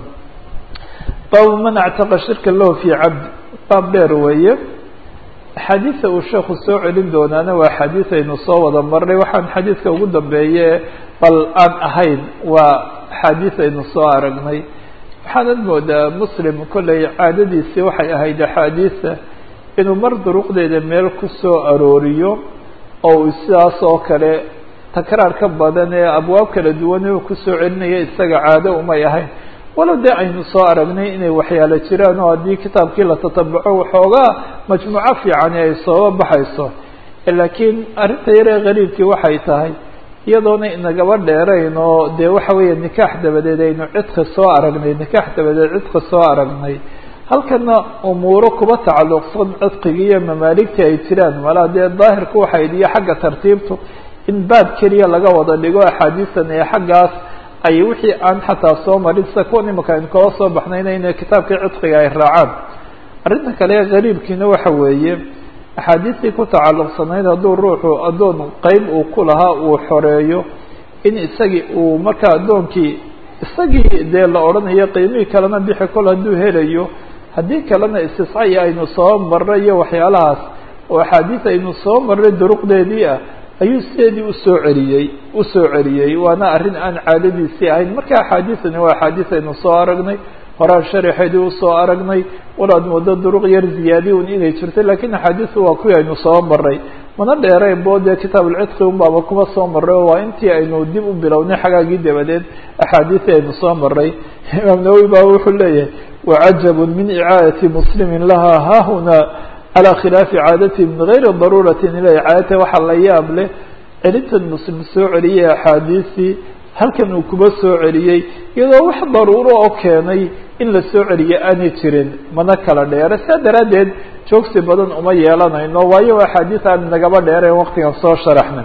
baabu man actaqa shirka lahu fii cabd baab dheer weeye axaadiisa uu sheekhu soo celin doonaana waa axaadiis aynu soo wada marnay waxaan xadiidka ugu dambeeye bal aan ahayn waa axaadiis aynu soo aragnay waxaanad moodaa muslim kollay caadadiisii waxay ahayd axaadiisa inuu mar duruqdeeda meel ku soo arooriyo oo uu sidaas oo kale takraar ka badan ee abwaab kala duwan uu kusoo celinaya isaga caado umay ahayn walow dee aynu soo aragnay inay waxyaalo jiraan oo haddii kitaabkii la tatabaco waxoogaa majmuuco fiicani ay sooba baxayso laakiin arrinta yaree qariibkii waxay tahay iyadoona inagaba dheerayn oo dee waxa weeye nikaax dabadeed aynu cidqi soo aragnay nikaax dabadeed cidqi soo aragnay halkana umuuro kuba tacalluqsan cidqigii iyo mamaaligtii ay jiraan malaa dee daahirku waxay iyo xagga tartiibtu in baab keliya laga wada dhigo axaadiistan ee xaggaas ay wixii aan xataa soo marin sida kuwan imika aynu kala soo baxnayna inay kitaabkii cidqiga ay raacaan arrinta kale ee qariibkiina waxa weeye axaadiistii ku tacalluqsanayd hadduu ruuxu addoon qeyb uu ku lahaa uu xoreeyo in isagii uu markaa addoonkii isagii dee la odhanayo qiimihii kalena bixi kol hadduu helayo haddii kalena istiscai aynu soo marray iyo waxyaalahaas oo axaadiis aynu soo marray duruqdeedii ah ayuu sideedii usoo celiyey usoo celiyey waana arrin aan caadadiisii ahayn marka axaadiisani waa axaadiis aynu soo aragnay horaan sharaxeedii usoo aragnay walaad moodo duruq yar ziyaadiy un inay jirto lakiin axaadiisu waa kuwii aynu soo maray mana dheerayn bo dee kitaab ulcidqi un baaba kuma soo maray oo waa intii aynu dib u bilownay xagaagii dabadeed axaadiisii aynu soo maray imaam nawowi baa wuxuu leeyahay wacajabun min icaadati muslimin laha hahuna calى khilaafi caadatihi min gayri daruurati ila icaadata waxaa la yaab leh celintan muslim soo celiyey axaadiisii halkan uu kuba soo celiyey iyadoo wax daruuro oo keenay in la soo celiyo aanay jirin mana kala dheere saa daraaddeed joogsi badan uma yeelanayno waayo axaadiis aan nagaba dheereen waktigan soo sharaxna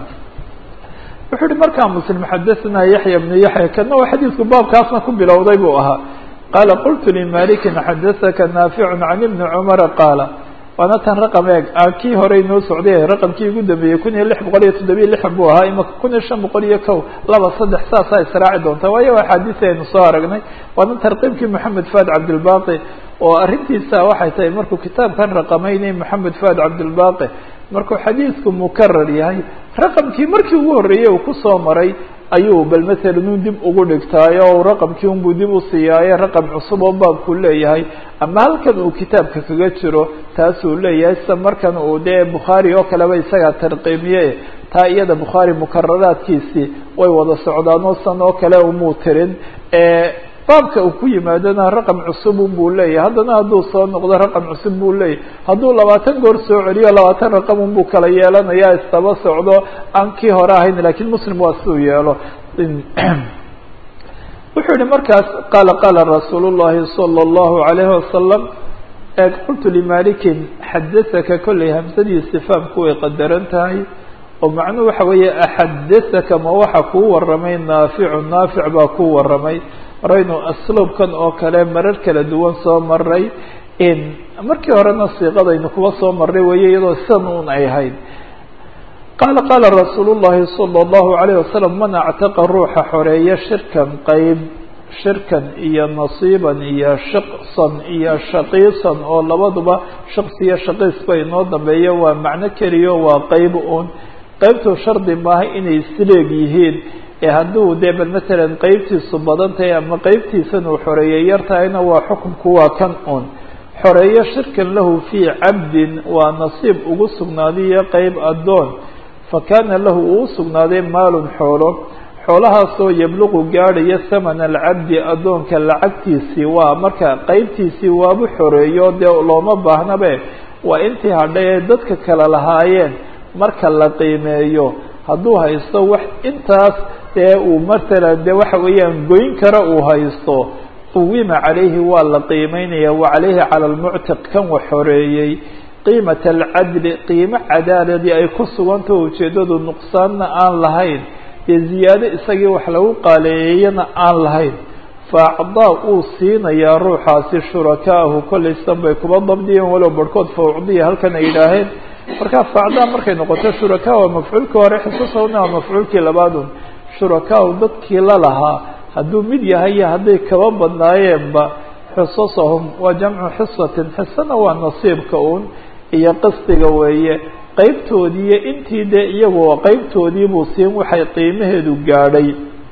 wuxuu uhi markaa muslim xadaثna yaxya bnu yaxya kana waa xadiidku baabkaasna ku bilowday buu ahaa qaala qultu limalikin xadaثaka naaficu can ibni cumara qaala waana tan raqam eeg aan kii horey noo socday raqamkii ugu dambeeyey kun iyo lix boqol iyo toddobiyo lixan buu ahaa imaka kun iyo shan boqol iyo kow laba saddex saasaa israaci doonta waayo axaadiisi aynu soo aragnay waana tarqiibkii moxamed faad cabdilbaqi oo arrintiisa waxay tahay markuu kitaabkan raqamaynay moxamed fuad cabdilbaqi markuu xadiisku mukarar yahay raqamkii markii ugu horreeyey uu kusoo maray ayuu bal masalan un dib ugu dhigtaayo o raqamkii unbuu dib u siiyaaye raqam cusub oo baabkuu leeyahay ama halkan uu kitaabka kaga jiro taasuu leeyahay sida markan uu dee bukhaari oo kaleba isagaa tarqiimiye taa iyada bukhaari mukararaadkiisii way wada socdaan oo san oo kale umuu tirin baabka uu ku yimaadona raqam cusub unbuu leeyahay haddana hadduu soo noqdo raqam cusub buu leeyahay hadduu labaatan goor soo celiyo labaatan raqam unbuu kala yeelanaya istaba socdo aan kii hore ahayn lakiin muslim waa siduu yeelo wuxuu yihi markaas qaala qaala rasuul llahi salى اllahu alayhi wasalam qultu limalikin xadaaka kollay hamsadii istifaamku way qadaran tahay oo macnuhu waxa weeye axadaaka ma waxa kuu waramay naaficu naafic baa kuu waramay horaynu asluubkan oo kale marar kala duwan soo maray markii horena siiqadaynu kuwa soo maray weeye iyadoo sidan un ay ahayd qaala qaala rasuul llahi salى اllahu alayh wasalam man actaqa ruuxa xoreeya shirkan qeyb shirkan iyo nasiiban iyo shiqsan iyo shaqiisan oo labaduba shaqsi iyo shaqiis ba inoo dambeeya waa macno keliyo waa qeyb un qeybtu shardi maaha inay isleeg yihiin ee hadduu dee bal matalan qeybtiisu badan tahay ama qeybtiisan uu xoreeyey yar tahayna waa xukunku waa kan un xoreeyo shirkan lahu fii cabdin waa nasiib ugu sugnaadiyo qeyb addoon fa kaana lahu uu sugnaaday maalun xoolo xoolahaasoo yabluqu gaadhaya thamana alcabdi addoonka lacagtiisii waa marka qeybtiisii waabu xoreeyo dee looma baahnabe waa intii hadhay ee dadka kale lahaayeen marka la qiimeeyo hadduu haysto wax intaas dee uu matalan dee waxa weeyaan goyn kara uu haysto quwima calayhi waa la qiimeynaya wa calayhi cala almuctiq kan wax xoreeyey qiimata alcadli qiimo cadaaladii ay ku sugantao ujeeddadu nuqsaanna aan lahayn dee ziyaado isagii wax lagu qaaleeyeyana aan lahayn faacdaa uu siinayaa ruuxaasi shurakaahu kollaystan bay kuba dabdiyeen walow barhkood faucdiya halkan ay yidhaaheen marka faacdaa markay noqoto shurakaa waa mafcuulkii hore xisasahuna waa mafcuulkii labaadun shurakaau dadkii la lahaa hadduu mid yahay iyo hadday kaba badnaayeenba xisasahum waa jamcu xisatin xisana waa nasiibka un iyo qisdiga weeye qeybtoodii iyo intii dee iyagoo qeybtoodiibuu siin waxay qiimaheedu gaadhay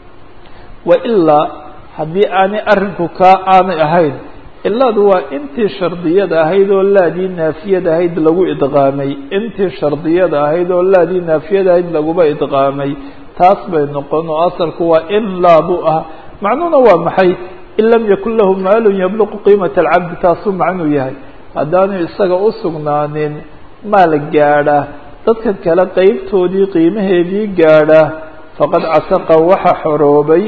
wa ilaa haddii aanay arrinku kaa aanay ahayn ilaadu waa intii shardiyada ahayd oo laadii naafiyada ahayd lagu idqaamay intii shardiyada ahayd oo laadii naafiyada ahayd laguba idqaamay taas bay noqon oo asalku waa in laabu ah macnuhuna waa maxay in lam yakun lahu maalun yabluqu qiimata alcabdi taasuu macnuu yahay haddaanu isaga u sugnaanin maal gaadha dadkan kale qeybtoodii qiimaheedii gaadha faqad cataqa waxa xoroobay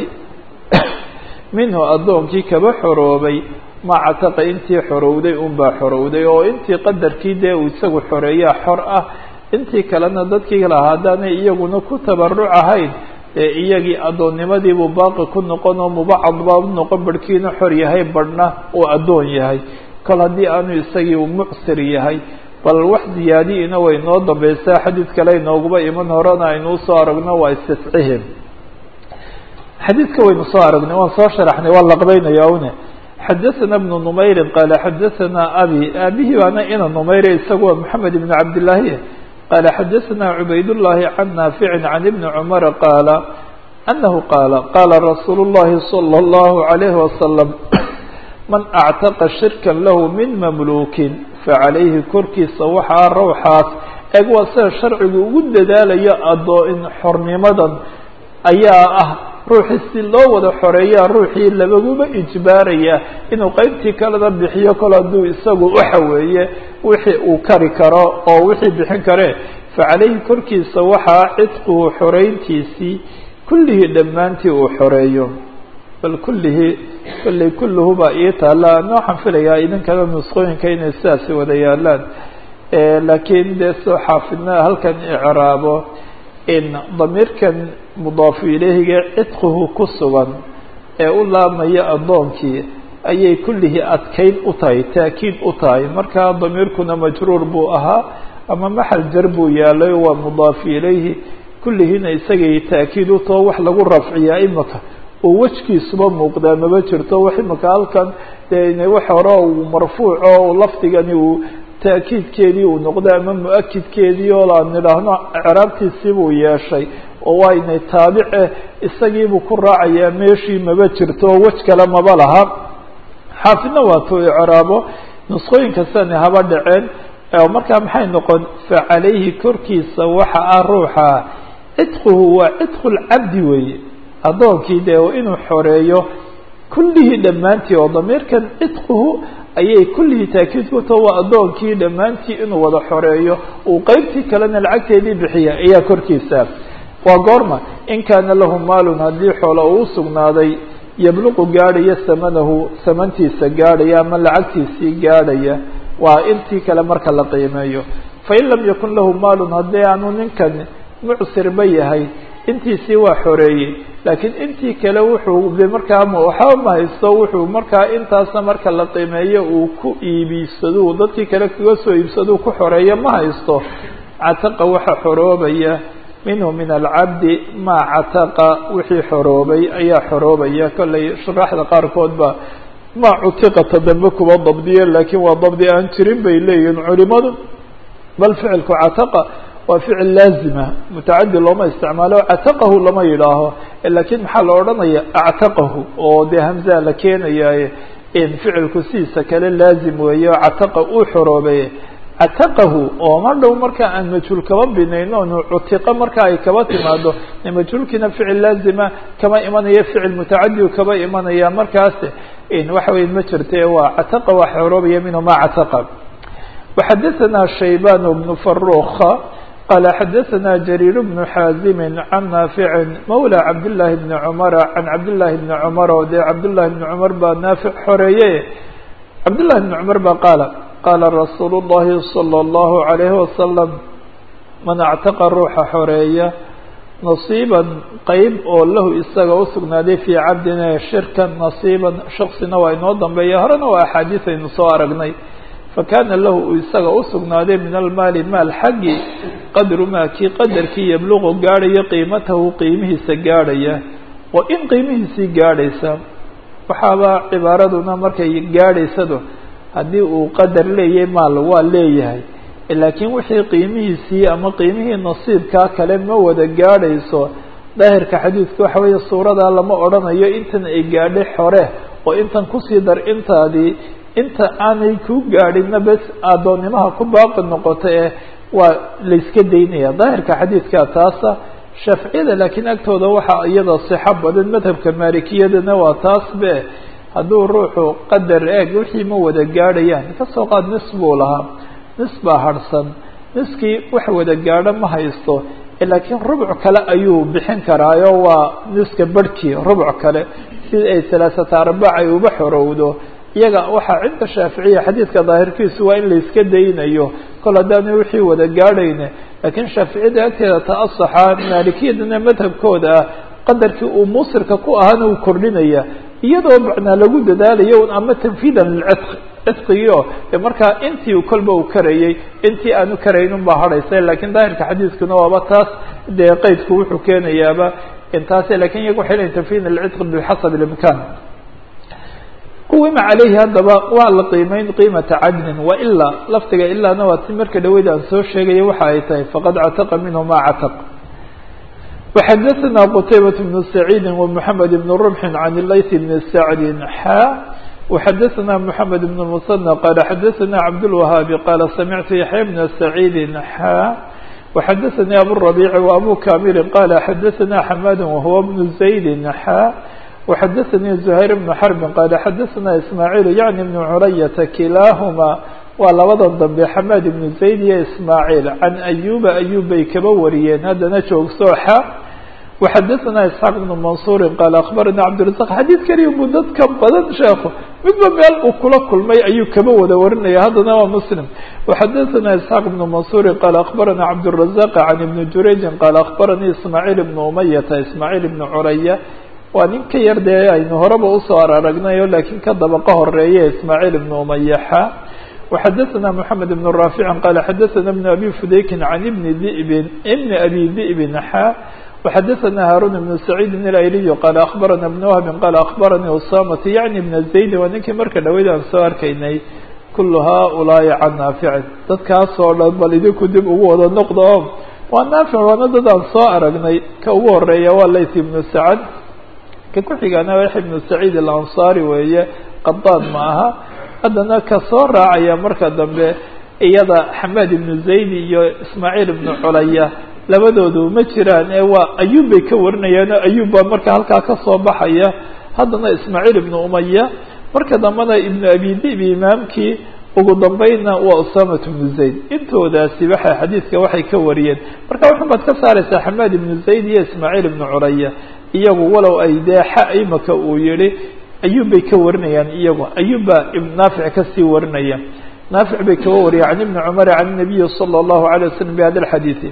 minhu addoonkii kaba xoroobay ma cataqa intii xorowday unbaa xorowday oo intii qadarkii dee uu isagu xoreeyaa xor ah intii kalena dadkii lahaa haddaanay iyaguna ku tabaruc ahayn dee iyagii addoonnimadiibuu baaqi ku noqon oo mubacad baa u noqon barhkiina xor yahay barhna uu addoon yahay kol haddii aanu isagii u mucsir yahay bal wax ziyaadiina way noo dambaysaa xadiid kale inooguba iman horena aynuu soo aragno waa istiscihim xadiidka waynu soo aragnay waan soo sharaxnay waa laqbaynaya une xadaثna بن نmayri qala xadaثna abi aabihii baana ina numayre isagu waa mحamed بn cabdالlahi qala xadaثna cubayd الlahi can naafici can ibni cmara qaala anahu qaala qala rasuul الlahi slى الlahu عalayhi wasalam man actaqa shirka lahu min mamlukin facalayhi korkiisa waxaa rawxaas eeg waa sida sharcigu ugu dadaalayo adoo-in xornimadan ayaa ah ruuxii si loo wada xoreeyaa ruuxii labaguba ijbaaraya inuu qeybtii kalena bixiyo kol hadduu isagu waxa weeye wixii uu kari karo oo wixii bixin kare facalayhi korkiisa waxaa cidquhu xoreyntiisii kullihii dhammaantii uu xoreeyo bal kullihii kolley kulluhu baa ii taalla ana waxaan filayaa idinkana nusqooyinka inay sidaasi wada yaalaan laakiin dee soo xaafidna halkan icraabo in damiirkan mudaafu ilayhiga cidquhu ku sugan ee u laabmaya addoonkii ayay kullihii adkayn u tahay taakiid u tahay markaa damiirkuna majruur buu ahaa ama maxal jar buu yaalay waa mudaafu ilayhi kullihiina isagay taakiid u taho wax lagu rafciyaa imika oo wejkiisuba muuqdaa maba jirto wax imaka halkan dee wax hore uu marfuuco lafdigani uu taakiidkeedii uu noqday ama mu-akidkeedii oo aan nidhaahno ceraabtiisii buu yeeshay oo waynay taabice isagiibuu ku raacayaa meeshii maba jirto oo wej kale maba laha xaafidna waatuu icraabo nusqooyinkasani haba dhaceen markaa maxay noqon fa calayhi korkiisa waxa ah ruuxa cidquhu waa cidqu lcabdi weeye addoonkii dee inuu xoreeyo kullihii dhammaantii oo damiirkan cidquhu ayay kullihii taakiid ku taho waa addoonkii dhammaantii inuu wada xoreeyo uu qeybtii kalena lacagteedii bixiya ayaa korkiisa waa goorma in kaana lahu maalun haddii xoola uu usugnaaday yabluqu gaadhaya samanahu samantiisa gaadhaya ama lacagtiisii gaadhaya waa intii kale marka la qiimeeyo fain lam yakun lahu maalun haddii aanu ninkan mucsirba yahay intiisii waa xoreeyey laakiin intii kale wuxuu de markaa waxba ma haysto wuxuu markaa intaasna marka la qiimeeyo uu ku iibisado dadkii kale kaga soo iibsado ku xoreeyo ma haysto cataqa waxa xoroobaya minhu min alcabdi maa cataqa wixii xoroobay ayaa xoroobaya kollay shuraaxda qaarkood ba ma cutiqata dambe kuba dabdiye laakiin waa dabdi aan jirin bay leeyihin culimadu bal ficilku cataqa waa ficil laazima mutacadi looma isticmaalo cataqahu lama yidhaaho lakiin maxaa la odhanaya actaqahu oo dee hamzaa la keenayaye in ficilku sidiisa kale laazim weeye oo cataqa uu xoroobay cataqahu oo ma dhow marka aan majhuul kaba binayno nu cutiqa marka ay kaba timaado majhuulkiina ficil laazima kama imanaya ficil mutacadi kaba imanaya markaas waxa weya ma jirte waa cataqa waa xoroobaya minhu ma cataqa وxadaثna shaybان بن فaruka qال xadaثna جرير بن xاazim عن ناaفع mولى cabdاللahi بن cمر عن cabdاللahi بن cمر o dee cabdاللahi بن cمر baa naafiع xoreeye cabdاللahi بن cمر ba qaala qaala rasuul الlahi صلى الlaه عليه وسلم man اctaqa ruuxa xoreeya نaصيiban qeyb oo lahu isaga usugnaaday fii cabdina shirkan نaصيiban shaksina waa inoo dambeeya horena waa axaadiis aynu soo aragnay fakana lahu uu isaga usugnaaday min almaali maal xaggi qadru maa kii qadarkii yabluqu gaadhaya qiimatahu qiimihiisa gaadhaya oo in qiimihiisii gaadhaysa waxaaba cibaaraduna markay gaadhaysado haddii uu qadar leeyahay maal waa leeyahay laakiin wixii qiimihiisii ama qiimihii nasiibkaa kale ma wada gaadhayso daahirka xadiidka waxa weeye suuradaa lama odhanayo intan ay gaadhay xore oo intan kusii dar intaadii inta aanay ku gaadhinna bes addoonnimaha ku baaqi noqota ee waa layska daynaya daahirka xadiidka taasa shaaficiyada laakiin agtooda waxaa iyada sixo badan madhabka maalikiyadana waa taas be hadduu ruuxu qadar eeg wixii ma wada gaadhayaan kasoo qaad nis buu lahaa nis baa harhsan niskii wax wada gaadho ma haysto laakiin rubuc kale ayuu bixin karaayo waa niska barhkii rubuc kale si ay salaasata arbac ay uba xorowdo iyaga waxaa cinda shaaficiya xadiidka daahirkiisu waa in layska daynayo kol haddaana wixii wada gaadhayne laakiin shaaficiyada agteeda ta-asaxa maalikiyadana madhabkooda ah qadarkii uu muusirka ku ahaana uu kordhinaya iyadoo macnaa lagu dadaalayo ama tanfiidan lilcidq cidqigio markaa intii kolba uu karayey intii aanu karaynin baa hadhaysa lakiin daahirka xadiidkuna waaba taas dee qeydku wuxuu keenayaaba intaas lakin iyaga waxay leyin tanfiid alcidq bixasab اlimkan quwima calayhi haddaba waa la qiimeyn qiimata cadlin wailaa lafdiga ilaana waa ti marka dhaweyd aan soo sheegaya waxa ay tahay faqad cataqa minhu ma cataq وxadaثna qtaybaة بن سacيidi ومحamed بن رمح عن layث بن sacdi xa وxadaثna محamed بن المثنى qال xadaثna cabdالوهاabi qال samictu yaحya بن سacيidi xa وxadaثnي abالربيع وأbو كامل qال xadaثna حmاd وهو بن زaيد xa وxadaثnي زهير بن حرب qال xadaثna إسماعيل يعني بن عuرyة kilاahma waa labadan dambe xmاd بن زayd iyo إسماعيل عan أyuba أyub bay kaba wariyeen haddana joogsooxa وxadaثna isxaaq بن maنصuuri qaal aخbarana cabdiرaزaq xadiid keliya buu dadka badan sheeko midba meel uu kula kulmay ayuu kaba wada warinaya haddana waa mslim وxadaثna isxaaq بن maنصuuri qaal aخbarana cabdالرaزaq عan iبn jurayji qaal aخbaranii ismaaعيل بن umayata ismaaعيل بn curaya waa nin ka yar dee aynu horeba usoo araragnayo lakiin ka dabaqa horeeye ismaaعيل بn umayaxa وxadaثna محamed بن رافع qال xadaثna بن abي fudaykin عan بn ذئb بn abي ذئb xa وxadثna hاrون بن سعيid الأyلي qال أخبرna بن وهب qال أخبرني usamة yعnي بن زayd waa ninkii marka dhaweyd aan soo arkaynay kul haؤuلaaءi can naafici dadkaas oo dhan bal idinku dib ugu wada noqdo o waa naafic waana dad aan soo aragnay ka ugu horeeya waa layth بن sacd ka ku-xigana yaxya بن سacيid الأnصarي weeye qadاad ma aha haddana ka soo raacaya marka dambe iyada xamaad ibnu zayd iyo ismaaciil ibnu culaya labadoodu ma jiraan ee waa ayub bay ka warinayaano ayub baa marka halkaa ka soo baxaya haddana ismaaciil ibnu umaya marka dambena ibnu abi dibi imaamkii ugu dambeynna waa usamat ibnu zayd intoodaasi waxay xadiidka waxay ka wariyeen marka waxun baad ka saaraysaa xamaad ibnu zayd iyo ismaaciil ibnu culaya iyagu walow ay deexa imaka uu yihi ayub bay ka warinayaan iyagu ayub baa naafic kasii warinaya naafic bay kaga wariya can ibni cumar can الnabiyi salى الlahu عalيه waslm bhada اxadiiثi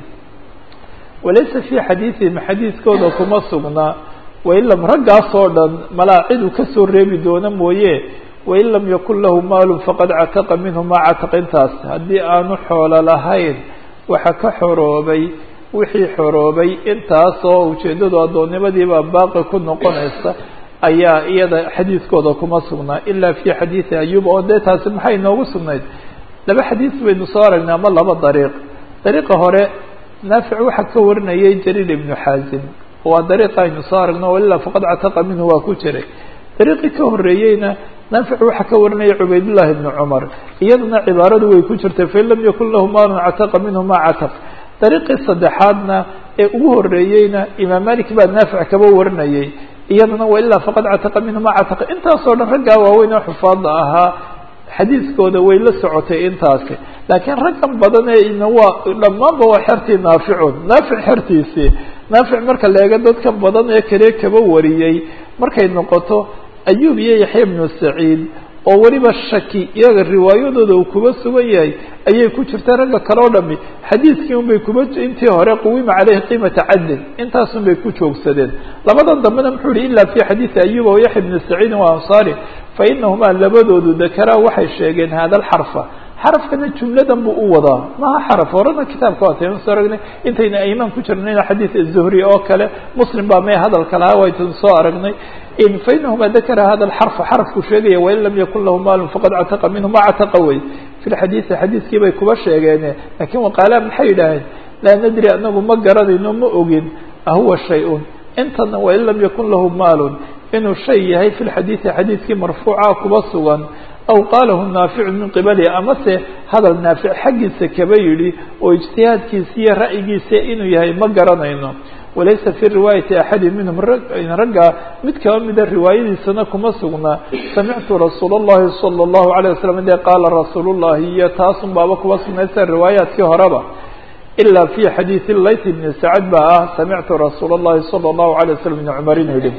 walaysa fii xadiiثihim xadiidkooda kuma sugnaa wain lam raggaas oo dhan malaa cid uu kasoo reebi doono mooye wain lam yakun lahu maalu faqad cataqa minhu maa cataq intaas haddii aanu xoolo lahayn waxa ka xoroobay wixii xoroobay intaas oo ujeedadu addoonnimadiibaa baaqi ku noqonaysa ayaa iyada xadiidkooda kuma sugnaa ilaa fi xadiidi ayub oo dee taasi maxay noogu sugnayd laba xadiis baynu soo aragnay ama laba dariiq dariiqa hore naafic waxaa ka warinayay jariir ibnu xaazim waa dariiqa aynu soo aragno walilaa faqad cataqa minhu waa ku jiray dariiqii ka horeeyeyna naafic waxaa ka warinaya cubaydullahi ibnu cumar iyaduna cibaaradu way ku jirtay fain lam yakun lahu maalun cataqa minhu ma cataq dariiqii saddexaadna ee ugu horeeyeyna imaam malik baa naafic kaba warinayay iyadana wailaa faqad cataqa minhu ma cataqa intaasoo dhan raggaa waaweyn oo xufaada ahaa xadiiskooda way la socotay intaasi laakiin raggan badan ee ina waa dhammaanba waa xertii naaficun naafic xertiisii naafic marka la eego dadkan badan ee kale kaba wariyey markay noqoto ayub iyo yaxya ibnu saciid oo weliba shaki iyaga riwaayadooda uu kuba sugan yahay ayay ku jirta ragga kale o dhami xadiidkii un bay kuba intii hore quwima caleyhi qiimata cadlin intaasun bay ku joogsadeen labadan dambena muxuu yihi ila fi xadiidi ayuba wa yaxya ibni saciidin wa ansaari fa inahumaa labadoodu dakaraa waxay sheegeen hada alxarfa xarafkana jumladan buu u wadaa maha xaraf horena kitaabka waataynu soo aragnay intayna aymaan ku jirnayna xadiid zuhri oo kale muslim baa may hadalka lahaa waytanu soo aragnay fainahuma dakara hada alxarfa xarafku sheegaya wain lam yakun lahu maalun faqad cataqa minhu ma cataqa wey fi lxadiidi xadiidkii bay kuba sheegeene lakin waqaalaa maxay yidhaaheen laa nadri anagu ma garanayno ma ogin ahuwa shay-un intana wain lam yakun lahu maalun inuu shay yahay fi lxadiidi xadiidkii marfuuca kuba sugan aw qaalahu naaficu min qibalihi amase hadal naafic xaggiisa kaba yidhi oo ijtihaadkiisa iyo ra'yigiisa inuu yahay ma garanayno walaysa fi riwaayati axadi minhum ragga mid kaba mida riwaayadiisana kuma sugnaa samictu rasuul اllahi salى اllahu عalيه waslm de qaala rasuul llahi iyo taasun baaba kuba sugnaysa riwaayaadkii horeba ila fi xadiidi layt bni sacad baa ah samictu rasuul اllahi salى اllahu عalيه waslm ibn cumar inuu yihi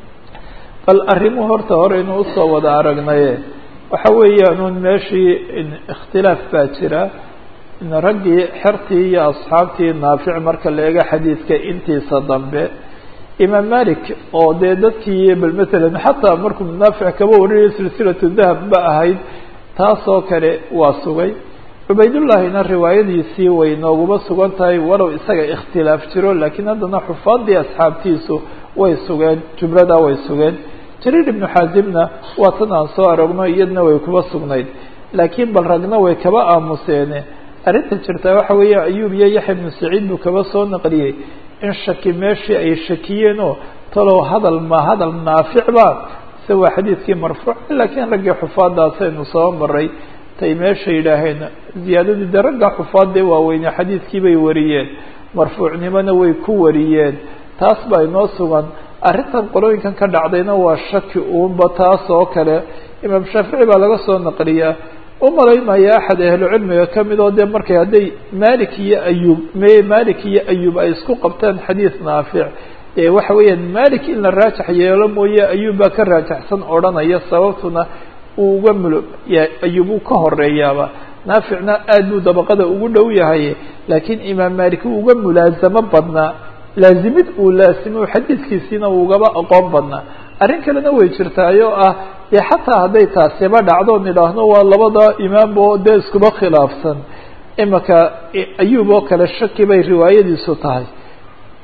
bal arrimuhu horta hore inuu usoo wada aragnaye waxa weeyaan un meeshii ikhtilaaf baa jira raggii xertii iyo asxaabtii naafic marka la eego xadiidka intiisa dambe imaam malik oo dee dadkii bal matalan xataa markuu naafic kaba warinaya silsilatu dahab ba ahayd taasoo kale waa sugay cubaydullahina riwaayadiisii way nooguma sugan tahay walow isaga ikhtilaaf jiro laakiin haddana xufaadii asxaabtiisu way sugeen jumladaa way sugeen jariir ibnu xaazimna waa tan aan soo aragno iyadna way kuba sugnayd laakiin bal ragna way kaba aamuseene arrinta jirtaa waxa weeye ayub iyo yaxya ibnu saciid buu kaba soo naqliyey in shaki meeshii ay shakiyeen oo talow hadal ma hadal naaficba se waa xadiidkii marfuuc laakiin raggii xufaadaasaynu soo maray tay meesha yidhaaheen ziyaadadii de ragga xufaadee waaweyne xadiidkii bay wariyeen marfuucnimona way ku wariyeen taas baa inoo sugan arrintan qolooyinkan ka dhacdayna waa shaki uunba taas oo kale imaam shaafici baa laga soo naqliyaa umalaymaya axad ahlucilmiga kamid oo dee markay hadday malik iyo ayub me malik iyo ayub ay isku qabtaan xadiid naafic ee waxa weeyaan malik in la raajax yeelo mooye ayub baa ka raajaxsan odhanaya sababtuna uu uga mul ayub uu ka horeeyaaba naaficna aad buu dabaqada ugu dhow yahay laakiin imaam malik uu uga mulaasamo badnaa laazimid uu laasimo xadiidkiisiina uu ugaba aqoon badnaa arrin kalena way jirtaay oo ah dee xataa hadday taasiba dhacdo nidhaahno waa labada imaamba oo dee iskuba khilaafsan imaka ayub oo kale shaki bay riwaayadiisu tahay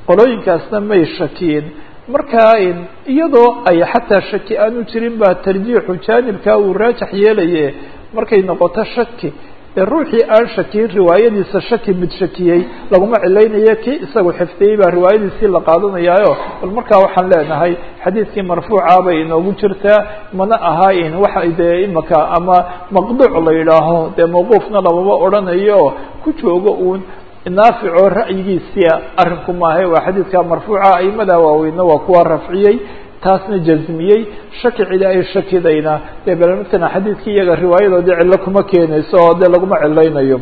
qolooyinkaasna may shakiyin markaa iyadoo ay xataa shaki aanu jirin baa tarjiixu jaanibkaa uu raajax yeelaye markay noqoto shaki ee ruuxii aan shakiyin riwaayadiisa shaki mid shakiyey laguma cilaynayo kii isagu xifdiyey baa riwaayadiisii la qaadanayaayo bal markaa waxaan leenahay xadiidkii marfuuca bay inoogu jirtaa mana ahayn waxa dee imaka ama maqduuc la yidhaaho dee mawquufna lamama odhanayo ku joogo uun naaficoo ra'yigiisia arrinku maahe waa xadiidka marfuuca aimada waaweyna waa kuwa rafciyey taasna jazmiyey shaki cidi ay shakidayna dee bal matala xadiidkii iyaga riwaayadoodii cillo kuma keenayso oo dee laguma cilaynayo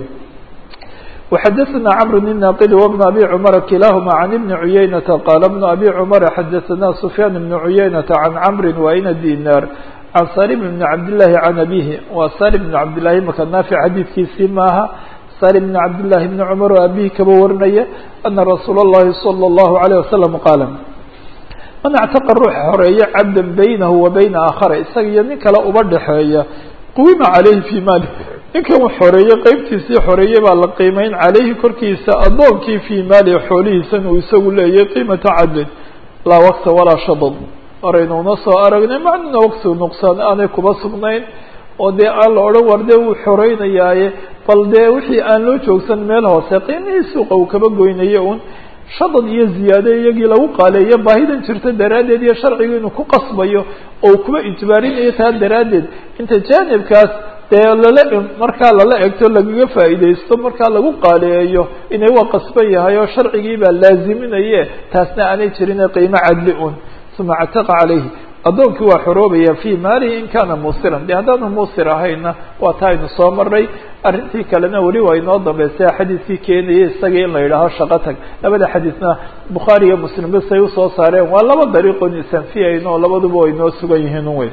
وxadثna cمر بن ناqd وبن أbي cمر kilahma عن بن عuyaynةa qال بن أbي cمر xadثna سفyاn بن عuyaynةa عن cمr وayna dinar عن salim بن cabdاللahi عن أbيه wa salim بن cabdالlahi maka naafic xadiidkiisii maaha salim بن cabdالlahi بن cمر oo abihi kaba warinaya أna rasuul الlahi صلى الlaه عليه وسلم qاal man اctaqa ruuxa horeeya cabda baynahu wa bayna aakhara isaga iyo nin kale uba dhexeeya quwima calayhi fii maali ninkan u xoreeyey qeybtiisii xoreeyey baa la qiimeyn calayhi korkiisa addoonkii fii maalihi xoolihiisan uu isagu leeyahay qiimata cadlin laa wakta walaa shadad horaynuuna soo aragnay macnuna wakti nuqsaan aanay kuba sugnayn oo dee aan la odhan war dee wuu xoreynayaaye bal dee wixii aan loo joogsan meel hoose qiimihii suuqa uu kaba goynayo un shadad iyo ziyaade iyagii lagu qaaleeyo baahidan jirta daraaddeed iyo sharcigu inuu ku qasbayo oo uu kuba ijbaarinayo taa daraaddeed inta jaanibkaas dee lala markaa lala egto lagaga faa'iidaysto markaa lagu qaaleeyo inay waa qasban yahay oo sharcigii baa laaziminaye taasna aanay jirin qiimo cadli un uma cataqa calayhi addoonkii waa xoroobaya fii maalihi in kaana muusiran de haddaanu muusir ahayna waa taa aynu soo maray arrintii kalena weli waa inoo dambeysay xadiidkii keenayay isagii in la yidhaaho shaqo tag labada xadiidna bukhaari iyo muslim basay usoo saareen waa laba dariiqoon isanfiyayn oo labaduba way inoo sugan yihiin un wey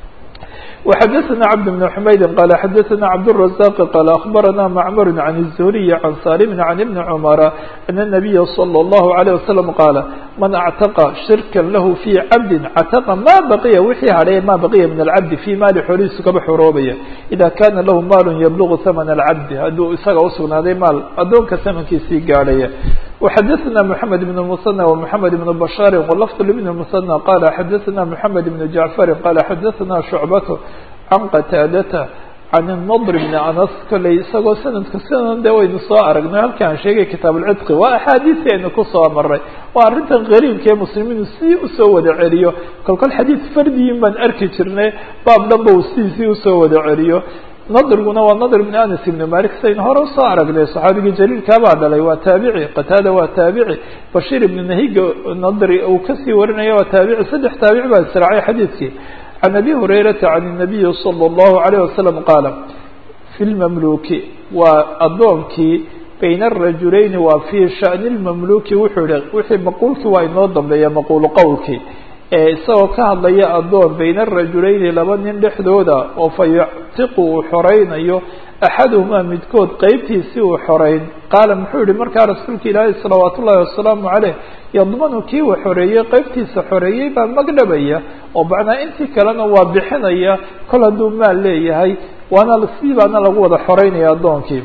وxadثna cبد بن حmayd qال xadثna cبدالرزاq qال أخبرna معmر عن الزهري عن صاlم عن بن cمر أن النبي صلى الله عليه وسلم qاaل maن اعتقى شhirكا lah في cabd cتقa ma baqya wixii hadhay ma baqya min الcabd في maali xoolihiisu kaba xoroobaya إذا kana lahu maal yبلغ ثمن الcabd hadduu isaga usugnaaday maal adoonka ثمنkiisii gaadhaya وxadثna محمد بن المثنى ومحمد بن بشhاr ولفظ لبن المثنى qال xadثna محمد بن جعفر qال xadثna شعبة can qataadata can الnadr bni anas kolley isagoo sanadka sidan de waynu soo aragnay halkaan sheegay kitaab اlcidqi waa axaadiisi aynu kusoo maray waa arrintan qariibka ee muslimiinu si usoo wada celiyo kolkol xadiid fardiyin baan arki jirnay baab dhanba uu sidiisii usoo wada celiyo nadriguna waa nadr bni anas ibni malik saynu hore usoo aragnay saxaabigii jaliilkaabaa dhalay waa taabici qataada waa taabici bashiir ibni nahiga nadri uu kasii warinaya waa taabici saddex taabici baa israacay xadiidkii عن أbي هريرة عن النبي صلى الله عليه وسلم qاaل في المملوki waa adoonkii بين الرaجuلayn waa في شhأن المملوki wuxuu hi wixii maqulki waa inoo dambeeya maqul qowlkii ee isagoo ka hadlaya adoon بين الرaجuلayni laba nin dhexdooda oo fayctiqu uu xoraynayo أxaduهmaa midkood qeybtiisii uu xorayn qaala muxuu yihi markaa rasuulka ilaahi salawaat ullahi wasalaamu caleyh yadmanu kii uu xoreeyey qeybtiisa xoreeyey baa magdhabaya oo macnaa intii kalena waa bixinaya kol hadduu maal leeyahay waana sii baana lagu wada xoreynaya addoonkii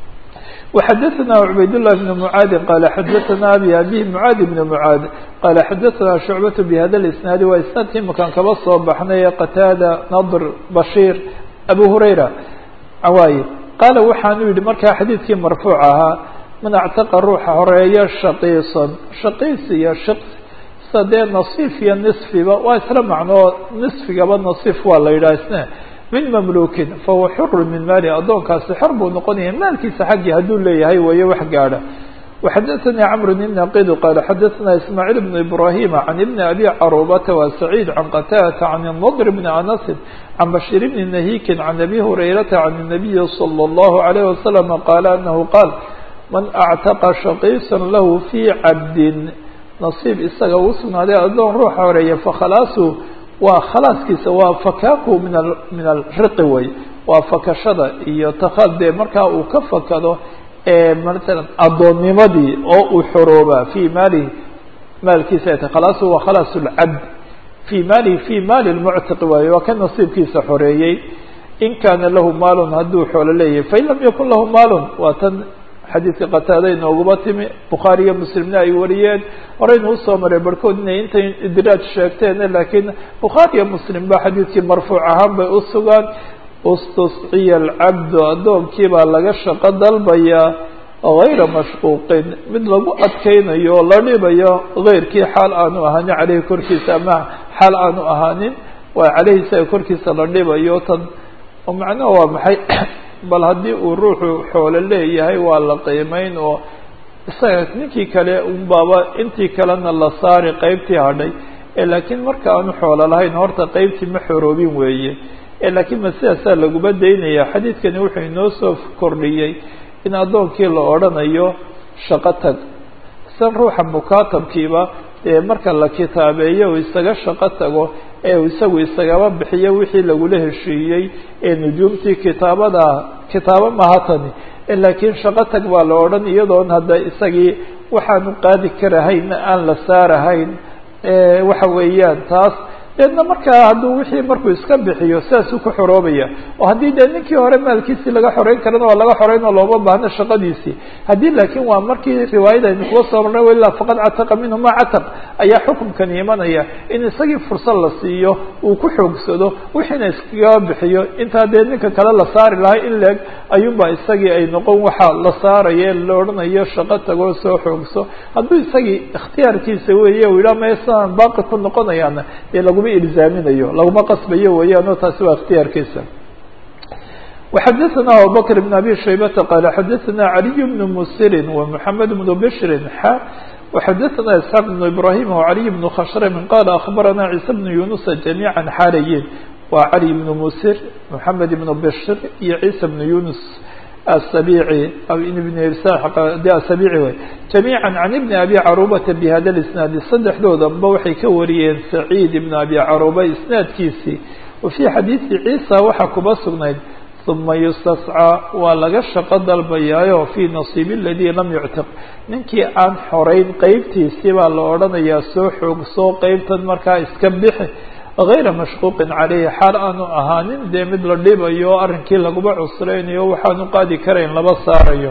وxadثna عbayd لله بن معاad qال xadثna abي abي معاad بن معاad qال xadثna شhuعبة بhada الاسناaد waa isنaadkii makaan kaba soo baxnay qتاadة نضr بشhير أbو هريرة waaye qaala waxaanu yihi markaa xadiidkii marfuuc ahaa man actaqa ruuxa horeeya shaqiisan shaqiis iyo shiqs sadee nasiif iyo nisfiba waa isla macnoo nisfigaba nasiif waa la yidhaha isne min mamluukin fahuwa xuru min maali addoonkaasi xor buu noqonaya maalkiisa xaggii hadduu leeyahay weeye wax gaadha وxadثnي cمر بن نaqid qال xadثna ismاعيل بن إبراهيم عن بن أbي cروبة وسعيد عن qتاdة عن النضر بن أنس عن بشير بن نهيك عن أbي هريرة عن النبي صلى الله عليه وسلم qال أنه qال maن اعتقى شhقيصا lah في cabd نصيib isaga uu sugnaaday adoon ruuxa horeeya fakhalaasu waa khalaaskiisa waa fakaaku min min الriqi wey waa fakashada iyo takadee markaa uu ka fakado maala addoonnimadii oo uu xoroobaa fii maalihi maalkiisa ay tahy khalaasu waa khalaas lcabd fii maalihi fii maali lmuctiqi waaye waa ka nasiibkiisa xoreeyey in kaana lahu maalun hadduu xoolo leeyahay fain lam yakun lahu maalun waa tan xadiidka qataada inooguma timi bukhaari iyo muslimna ay wariyeen horeynu usoo maray barhkood inay intay idraaj sheegteen laakiin bukhaari iyo muslim ba xadiidkii marfuuc ahaan bay u sugaan ustusciya alcabdu addoonkii baa laga shaqo dalbayaa gayra mashquuqin mid lagu adkeynayo oo la dhibayo gayrkii xaal aanu ahaanin caleyhi korkiisa ama xaal aanu ahaanin waa caleyhi isaga korkiisa la dhibayo tan oo macnaha waa maxay bal haddii uu ruuxu xoolo leeyahay waa la qiimeyn oo isaga ninkii kale unbaaba intii kalena la saari qeybtii hadhay laakiin marka aanu xoolo lahayn horta qeybtii ma xoroobin weeye laakiin ma sidaasaa laguma daynaya xadiidkani wuxuu inoo soo kordhiyey in addoonkii la odhanayo shaqo tag san ruuxa mukaatabkiiba dee marka la kitaabeeyo uu isaga shaqo tago ee uu isagu isagaba bixiyo wixii lagula heshiiyey ee nujuumtii kitaabada kitaabo maha tani laakiin shaqo tag baa la odhan iyadoon hadda isagii waxaanu qaadi karahayn aan la saarahayn waxa weeyaan taas deedna markaa hadduu wixii markuu iska bixiyo sidaasuu ku xoroobaya oo haddii dee ninkii hore maalkiisii laga xoreyn karana waa laga xoreyn oo looma baahno shaqadiisii haddii laakiin waa markii riwaayada aynu kuga soo marnay walilaa faqad cataqa minhu ma cataq ayaa xukumkani imanaya in isagii fursad la siiyo uu ku xoogsado wixiina iskaga bixiyo intaa dee ninka kale la saari lahay in leeg ayuunbaa isagii ay noqon waxa la saaraye la odhanayo shaqo tagoo soo xoogso hadduu isagii ikhtiyaarkiisa weeye uu yidhaha maya sidaan baaqi ku noqonayaana dee laguma ilzaaminayo laguma qasbayo weeyaan oo taasi waa ikhtiyaarkiisa وxadثna abubكر بن abي شhaybةa qال xadثna عaliي بن msiri ومحamed بن bشri xa وxadثna isحاq بن ibrahيm وعaliي بن khshrm qال أخbarana عيسى بن يuنuس جamيعا xaalayin waa cali بن msir محamed بن bشr iyo عيسى بن يuنuس السبيعي بن السبيعي wy جميعا عن بن أبي cروبة بhda الاسناaد سddexdoodanba waxay ka wariyeen سعيد بن أبي cروبة isناadkiisii وفي xadيiثi عيسى waxaa kuba sugnayd ثuma يsتسcى waa laga shaqo dalbayaayo في نصيب الذي lam يctiq ninkii aan xoreyn qeybtiisii baa la odhanayaa soo xoogso qeybtan markaa iska bixi غayra mashquuqin caleyhi xaal aanu ahaanin dee mid la dhibayo arrinkii laguma cusreynayo waxaanu qaadi karayn laba saarayo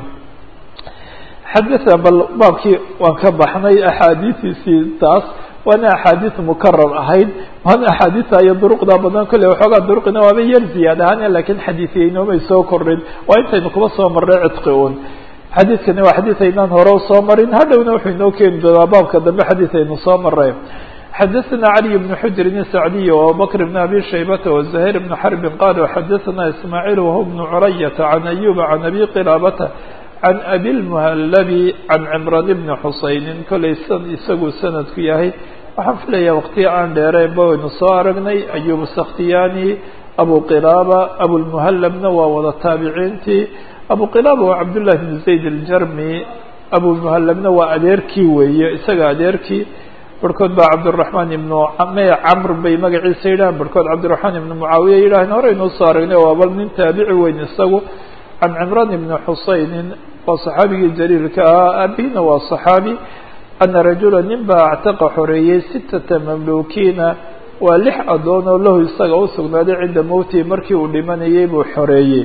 xadaa bal baabkii waan ka baxnay axaadiistiisii taas waana axaadiis mukarar ahayd waana axaadiista iyo duruqda badan kolley waxoogaa duruqina waaba yar ziyaad ahaan lakin xadiisyaynoomay soo kordhin waa intaynu kuba soo marnay cidqi un xadiidkani waa xadiis aynaan hore usoo marin hadhowna wuxuu inoo keeni doonaa baabka dambe xadiis aynu soo maray xadثna علي بن حجر السعدي وأبوبكر بن أبي شhيبة وزهير بن حرب قال xadثna إسماعيل وهو بن عرية عن أيوب عن أبي قلابة عن أبي المهلب عن عمران بن حuسين kolay isagu sanadku yahay waxaan filaya waqtiya aan dheereenba waynu soo aragnay أيوب السkhtiyani أبو قلابة أبوالمهلبna waa wada taabiciintii أبو قلابة waa cبدالله بن زaيد الجrمي أبوالمهلبna waa adeerkii weeye isaga adeerkii barhkood baa cabdالرaحman ibnu me camr bay magaciisa yidhahan barhkood cabdiرaحman ibnu mucaawiya yidhaaheen horeynuu soo aragnay waa bal nin taabici weyn isagu can cimran ibni xusaynin waa صaxaabigii jaliilka ahaa abina waa صaxaabi ana rajula nin baa actaqa xoreeyey sitata mamlukiina waa lix adoon oo lahu isaga usugnaaday cinda mowtihi markii uu dhimanayay buu xoreeyey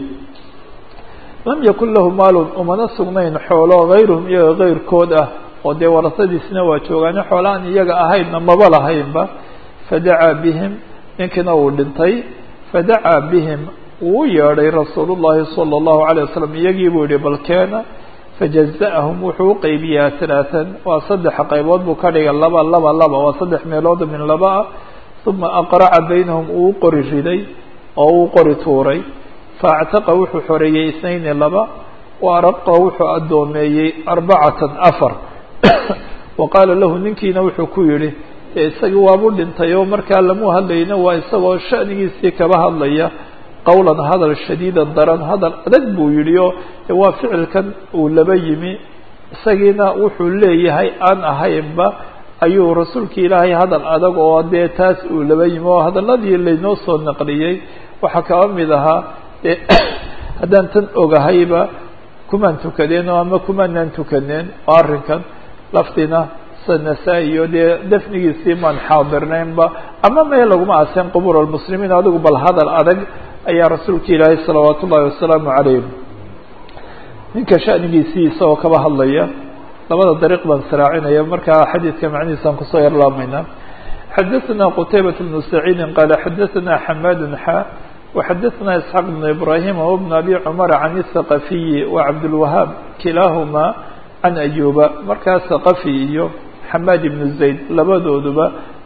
lam yakun lahu maalun umana sugnayn xoolo غayruhum iyaga غayrkood ah oo dee warasadiisna waa joogaane xoolaan iyaga ahaydna maba lahaynba fadacaa bihim ninkiina uu dhintay fadacaa bihim wuu yeedhay rasuul llahi salى اllahu عalيه wasalam iyagii buu yihi balkeena fajaza'ahum wuxuu uqeybiyaa talaatan waa saddex qaybood buu ka dhigay laba laba laba waa saddex meelood min laba ah uma aqraca baynahum uu qori riday oo uu qori tuuray faactaqa wuxuu xoreeyey isnayni laba wa araqa wuxuu addoomeeyey arbacatan afar wa qaala lahu ninkiina wuxuu ku yihi dee isagii waabu dhintay oo markaa lamu hadlayna waa isagoo sha'nigiisii kaba hadlaya qowlan hadal shadiidan daran hadal adag buu yidhi oo waa ficilkan uu laba yimi isagiina wuxuu leeyahay aan ahaynba ayuu rasuulka ilaahay hadal adag oo dee taas uu laba yimi oo hadaladii laynoo soo naqliyey waxaa kaba mid ahaa dee haddaan tan ogahayba kumaan tukadeen oo ama kumaanaan tukaneen oo arrinkan laftina sanasa iyo dee dafnigiisii maan xaadirnaynba ama mee laguma aseen qubuur almuslimiin adigu bal hadal adag ayaa rasuulka ilaahay salawaat ullahi wasalaamu calayh ninka shanigiisii isagoo kaba hadlaya labada dariiq baan israacinaya markaa xadiidka macnihiisaan kusoo yarlaamaynaa xadaثna qtaybaة بن سacيidi qala xadaثna xmad xa وxadaثna isxaaq بن ibrahim وبn abi cmr can الثaqafiyi وcabdالwahaab kilaahuma can ayuba markaa thaqafi iyo xamaad ibn zayd labadooduba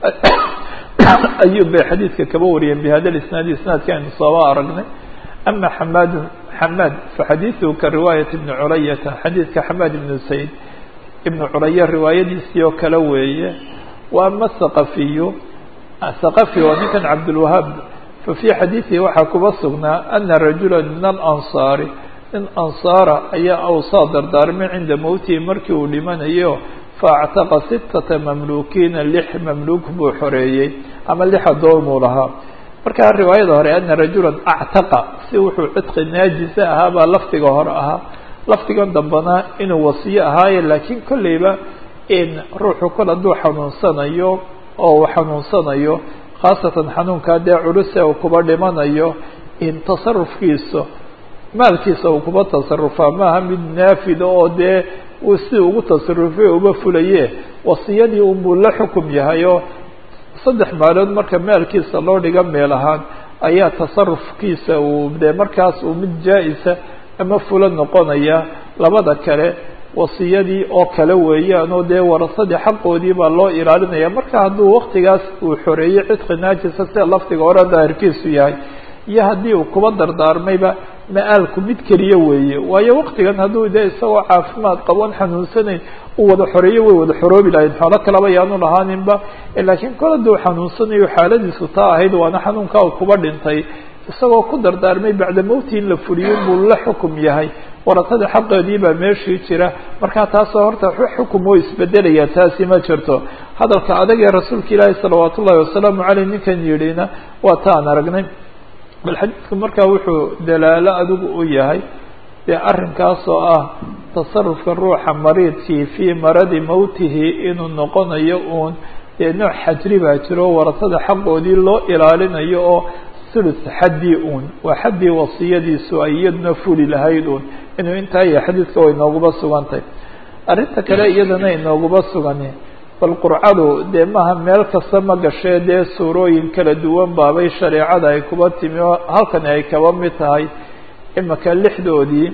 ayub bay xadiidka kaba wariyeen bhada isnaadi isnaadka aynu sooba aragnay ama xamaadu xamaad faxadiiثhu ka riwaayaة ibn culayata xadiidka xamaad ibn zayd ibn culaya riwaayadiisii oo kale weeye wa ama thaqafiyu thaqafi waa ninkan cabdulwahaab fa fii xadiidihi waxaa kuba sugnaa ana rajula min alansaari nin ansaara ayaa awsaa dardaarmay cinda mowtihi markii uu dhimanayo faactaqa sittata mamluukiina lix mamluuk buu xoreeyey ama lix adoomuu lahaa markaa riwaayada hore ana rajula actaqa si wuxuu cidqi naajisa ahaa baa lafdiga hore ahaa lafdigan dambena inuu wasiyo ahaaye laakiin kolleyba in ruuxu kol hadduu xanuunsanayo oo uu xanuunsanayo khaasatan xanuunkaa dee culuse uu kuba dhimanayo in tasarufkiisa maalkiisa uu kuba tasarufaa maaha mid naafida oo dee uu si ugu tasarufay uba fulaye wasiyadii unbuu la xukum yahay oo saddex maalood marka maalkiisa loo dhiga meel ahaan ayaa tasarufkiisa uu dee markaas uu mid jaa-isa ama fula noqonaya labada kale wasiyadii oo kale weeyaan oo dee warasadii xaqoodii baa loo ilaalinaya marka hadduu waktigaas uu xoreeyey cidqi naajisa sida lafdiga hore daahirkiisu yahay iyo haddii uu kuba dardaarmayba ma-aalku mid keliya weeye waayo waktigan hadduu dee isagoo caafimaad qaboon xanuunsanayn uu wada xoreeyo way wada xoroobi lahayd xoolo kaleba yaanu lahaaninba laakiin kol hadduu xanuunsanayo xaaladiisu taa ahayd waana xanuunkaa uu kuba dhintay isagoo ku dardaarmay bacda mowti in la fuliyo buu la xukum yahay warasada xaqeedii baa meeshii jira markaa taasoo horta xukum oo isbedelaya taasi ma jirto hadalka adag ee rasuulka ilaahi salawaat ullahi wasalaamu caleyh ninkan yidhina waa ta aan aragnay bal xadiidku markaa wuxuu dalaalo adigu u yahay dee arrinkaas oo ah tasarufka ruuxa mariidkii fii maradi mowtihi inuu noqonayo uun dee nooc xajri baa jiro warasada xaqoodii loo ilaalinayo oo thuluth xaddii uun waa xaddii wasiyadiisu ay iyaduna fuli lahayd uun inuu intaa iyo xadiidka way nooguba sugantay arrinta kale iyadana inooguba sugani bal qurcadu dee maaha meel kasta ma gashee dee suurooyin kala duwan baabay shareecada ay kuba timi oo halkani ay kaba mid tahay imika lixdoodii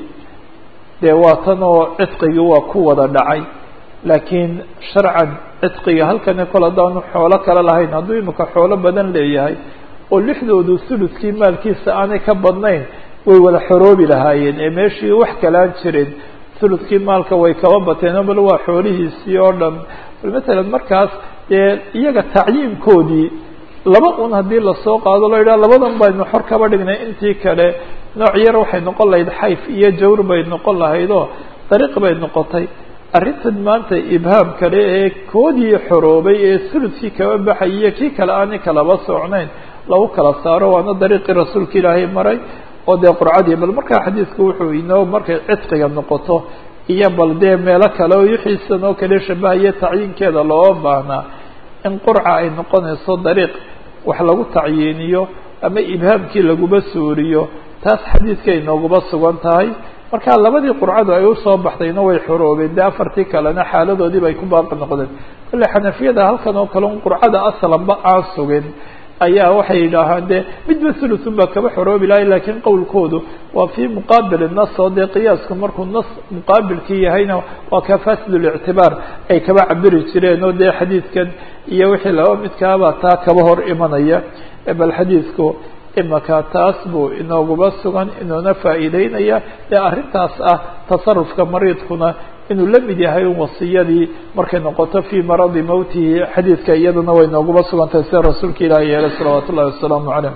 dee waa tan oo cidqigii waa ku wada dhacay laakiin sharcan cidqiga halkani kol haddaanu xoolo kale lahayn hadduu imika xoolo badan leeyahay oo lixdoodu thuluskii maalkiisa aanay ka badnayn way wada xoroobi lahaayeen ee meeshii wax kalaan jirin thuluskii maalka way kaba bateen bal waa xoolihiisii oo dhan bal matalan markaas dee iyaga tacyiinkoodii laba un haddii lasoo qaado loo yidhaha labadan baynu xor kaba dhignay intii kale nooc yar waxay noqon lahayd xayf iyo jawr bay noqon lahayd oo dariiq bay noqotay arrintan maanta ibhaam kale ee koodii xoroobay ee thuluskii kaba baxay iyo kii kale aanay kalaba socnayn lagu kala saaro waana dariiqii rasuulka ilaahay maray oo dee qurcadii bal markaa xadiidku wuxuu inoo markay cidqiga noqoto iyo bal dee meelo kale oo wixiisan oo kale shabahaya tacyiinkeeda looga baahnaa in qurca ay noqonayso dariiq wax lagu tacyiiniyo ama ibhaamkii laguba suuriyo taas xadiidka inooguba sugan tahay marka labadii qurcadu ay usoo baxdayna way xoroobeen dee afartii kalena xaaladoodiiba ay ku baaqi noqdeen kolle xanafiyada halkan oo kale un qurcada aslanba aan sugin ayaa waxay yidhaahaan dee midba thuluthun baa kaba xoroobi lahay lakiin qowlkoodu waa fii muqaabil nas oo dee qiyaasku markuu nas muqaabilkii yahayna waa ka fasid lictibaar ay kaba cabiri jireen oo dee xadiidkan iyo wixii laba midkaabaa taa kaba hor imanaya bal xadiidku imaka taas buu inooguba sugan inuuna faa'iideynaya dee arrintaas ah tasarufka mariidkuna inuu la mid yahay un wasiyadii markay noqoto fii maradi mowtihi xadiidka iyaduna way nooguba sugantahay sida rasuulka ilaahi yeelay salawaat ullahi wasalaamu caleyh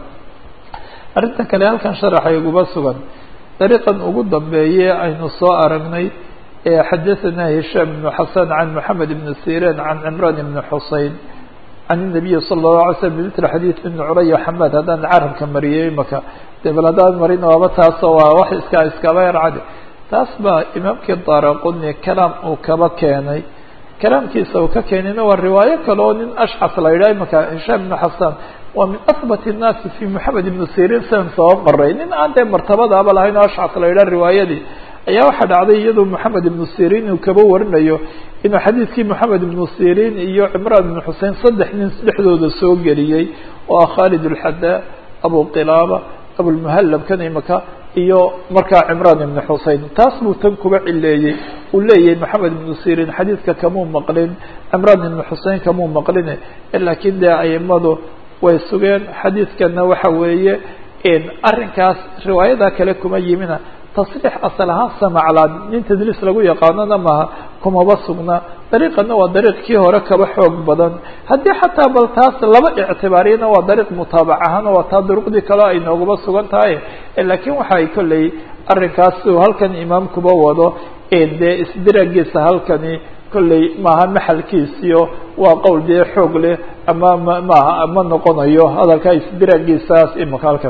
arrinta kale halkan sharaxa iguba sugan dariiqan ugu dambeeye aynu soo aragnay ee xadathana hishaam ibnu xasan can moxamed ibni sirin can cimraan ibni xusein can الnabiyi salى الlahu alay slm bimithli xadiid ibni curaya xamaad haddaan carabka mariyey imaka de bal haddaan marin waaba taasoo waa wax iska iskaba yarcadi taas baa imaamkii daaraquni kalaam uu kaba keenay kalaamkiisa uu ka keenayna waa riwaayo kale oo nin ashcas la yidhaha imaka hishaam ibnu xasan waa min ahbat الnaasi fi moxamed ibnu sirin sidan soo maray nin aan dee martabadaaba lahayn oo ashcas la yidhaha riwaayadii ayaa waxaa dhacday iyadoo moxamed ibnu sirin uu kaba warinayo inuu xadiidkii moxamed ibnu sirin iyo cimraan ibnu xusein saddex nin dhexdooda soo geliyey oo ah khaalid alxadaa abu qilaaba abulmuhallab kan imaka iyo markaa cimraan ibnu xusein taas buu tan kuba cileeyey uu leeyahay moxamed ibnu sirin xadiidka kamuu maqlin cimraan ibnu xusein kamuu maqline laakiin dee aimadu way sugeen xadiidkana waxa weeye arrinkaas riwaayada kale kuma yimina tasriix asal ahaan samaclaan nin tadliis lagu yaqaanona maaha kumaba sugna dariiqana waa dariiq kii hore kaba xoog badan haddii xataa bal taas laba ictibaariyana waa dariiq mutaabac ahaan waa taa duruqdii kale ay noogaba sugan tahay laakiin waxa ay kolley arrinkaas uu halkan imaamkuba wado dee isdiraagiisa halkani kolley maaha maxalkiisiyo waa qowl dee xoog leh ama ma maaha ma noqonayo hadalkaa isdiraagiisaas imaka halkan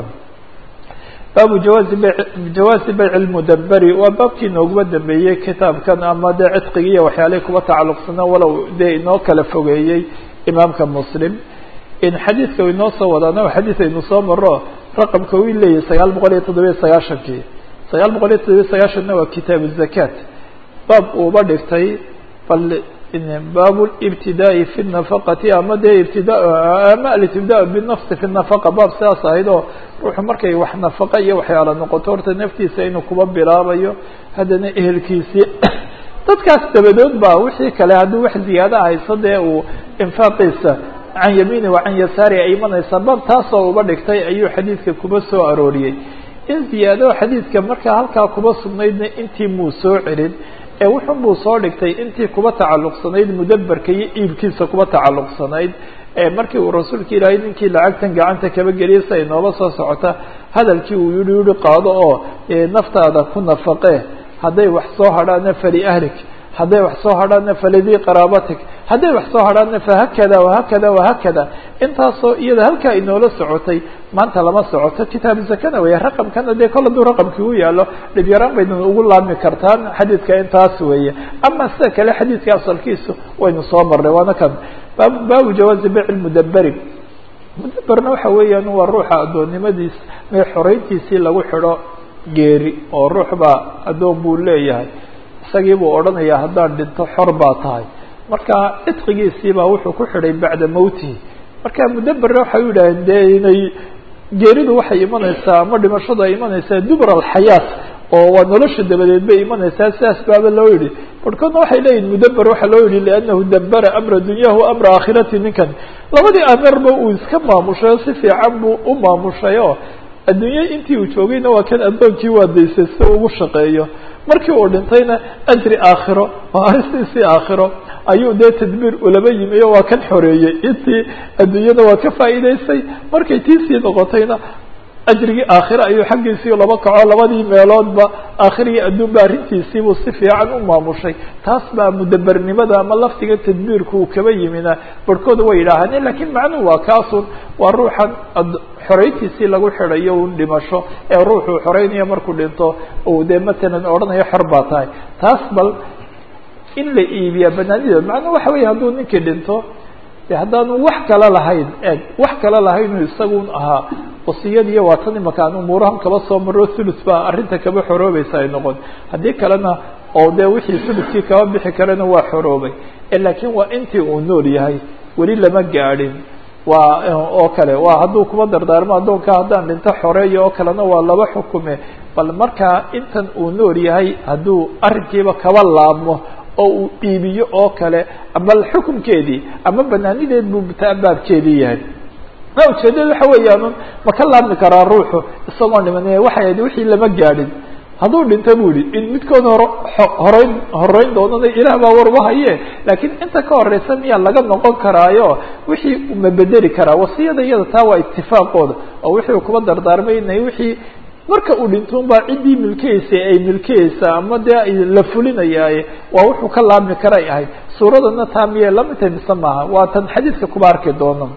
baabu jawaazi b jawaazi bayc lmudaberi waa baabkii nooguma dambeeyey kitaabkan ama dee cidqigi iyo waxyaalihii kuba tacalluqsana walow dee inoo kala fogeeyey imaamka muslim in xadiidka inoo soo wadaana xadiid aynu soo maro raqamka uu leeyahay sagaal boqol iyo toddobiyo sagaashankii sagaal boqol iyo toddobiyo sagaashanna waa kitaabu zakat baab uuba dhigtay bal bab اbtidaaءi fi الnafaqati ama dee ibtida ama altibda binafsi fi الnafaqa baab sidaas ahayd oo ruuxu markay wax nafaqa iyo waxyaala noqoto horta naftiisa inuu kuba bilaabayo haddana ehelkiisii dadkaas dabadood ba wixii kale haddii wax ziyaada hayso dee uu infaaqiisa can yamiini wa can yasaari ay imanaysaa baab taasoo uba dhigtay ayuu xadiidka kuba soo arooriyey in ziyaado xadiidka markaa halkaa kuba sugnaydna intii muu soo celin ee wuxun buu soo dhigtay intii kuba tacalluqsanayd mudaberka iyo iibkiisa kuba tacalluqsanayd markii uu rasuulka ilaahay ninkii lacagtan gacanta kaba geliyay si ay noola soo socota hadalkii uu yihi yihi qaado oo naftaada ku nafaqee hadday wax soo hadhaana fali ahlik hadday wax soo hadhaana falidii qaraabatik hadday wax soo hadhaana fahakada wahakada wahakada intaasoo iyada halkaa inoola socotay maanta lama socoto kitaabu zakana weeye raqamkana dee kol hadduu raqamkii u yaalo dhib yaraan baynu ugu laabmi kartaan xadiidka intaas weeye ama sida kale xadiidka asalkiisu waynu soo marnay waana kan bab baabu jawaazi bayc lmudaberi mudaberna waxa weeyaan waa ruuxa addoonnimadiis mee xoreyntiisii lagu xidho geeri oo ruux baa addoon buu leeyahay isagii buu odhanayaa haddaan dhinto xor baa tahay marka cidqigiisiibaa wuxuu ku xidhay bacda mowtihi marka mudaberna waxay u yidhaaheen dee inay geeridu waxay imanaysaa ama dhimashadu ay imanaysaa dubr alxayaat oo waa nolosha dabadeed bay imanaysaa sidaas baaba loo yihi barhkoodna waxay leeyihin mudaber waxaa loo yihi liannahu dabera amra dunyahu amra aakhirati ninkan labadii ameerba uu iska maamushay oo si fiican buu u maamushay oo adduunye intii uu joogayna waa kan addoonkii waadaysay si ugu shaqeeyo markii uu dhintayna ajri aakhiro oo aristiisii aakhiro ayuu dee tadbiir ulaba yimi o waa kan xoreeyey intii adduunyada waa ka faa'iidaystay markay tiisii noqotayna ajrigii aakhire ayuu xaggiisii laba kaco labadii meeloodba aakhirigii adduunba arrintiisiibuu si fiican u maamushay taas baa mudabernimada ama laftiga tadbiirku uu kaba yimina barhkooda way yidhaahane lakiin macnuhu waa kaasun waa ruuxan xoreyntiisii lagu xidhayo un dhimasho ee ruuxuu xoreynayo markuu dhinto uu dee matalan odhanayo xor baa tahay taas bal in la iibiyaa banaanideed macnuu waxa weeye hadduu ninkii dhinto de haddaanu wax kale lahayn eeg wax kale lahaynuu isagun ahaa wasiyadiiyo waa tan imaka aan umuurahan kaba soo maro thuluth baa arrinta kaba xoroobaysa ay noqon haddii kalena oo dee wixii thuluthkii kaba bixi karana waa xoroobay laakiin waa intii uu nool yahay weli lama gaadhin waa oo kale waa hadduu kuba dardaarmo addoonka haddaan dhinto xoreeya oo kalena waa laba xukume bal markaa intan uu nool yahay hadduu arrinkiiba kaba laabmo oo uu iibiyo oo kale bal xukunkeedii ama banaanideed buu baabkeedii yahay ma ujeedada waxa weeyaan ma ka laabmi karaa ruuxu isagoon dhiman waxay ahayd wixii lama gaadhin hadduu dhinto bu ihi in midkood hor horeyn horeyn doonana ilaah baa war uhaye laakiin inta ka horeysa miyaa laga noqon karaayo wixii ma bedeli karaa wasiyada iyada taa waa itifaaqooda oo wixii kuba dardaarmaynay wixii marka uu dhinto baa ciddii milkeysa ay milkeyeysa ama dee la fulinayaaye waa wuxuu ka laabmi karay ahayd suuradana taa miyay lamid tahay mise maaha waa tan xadiidka kuba arki doono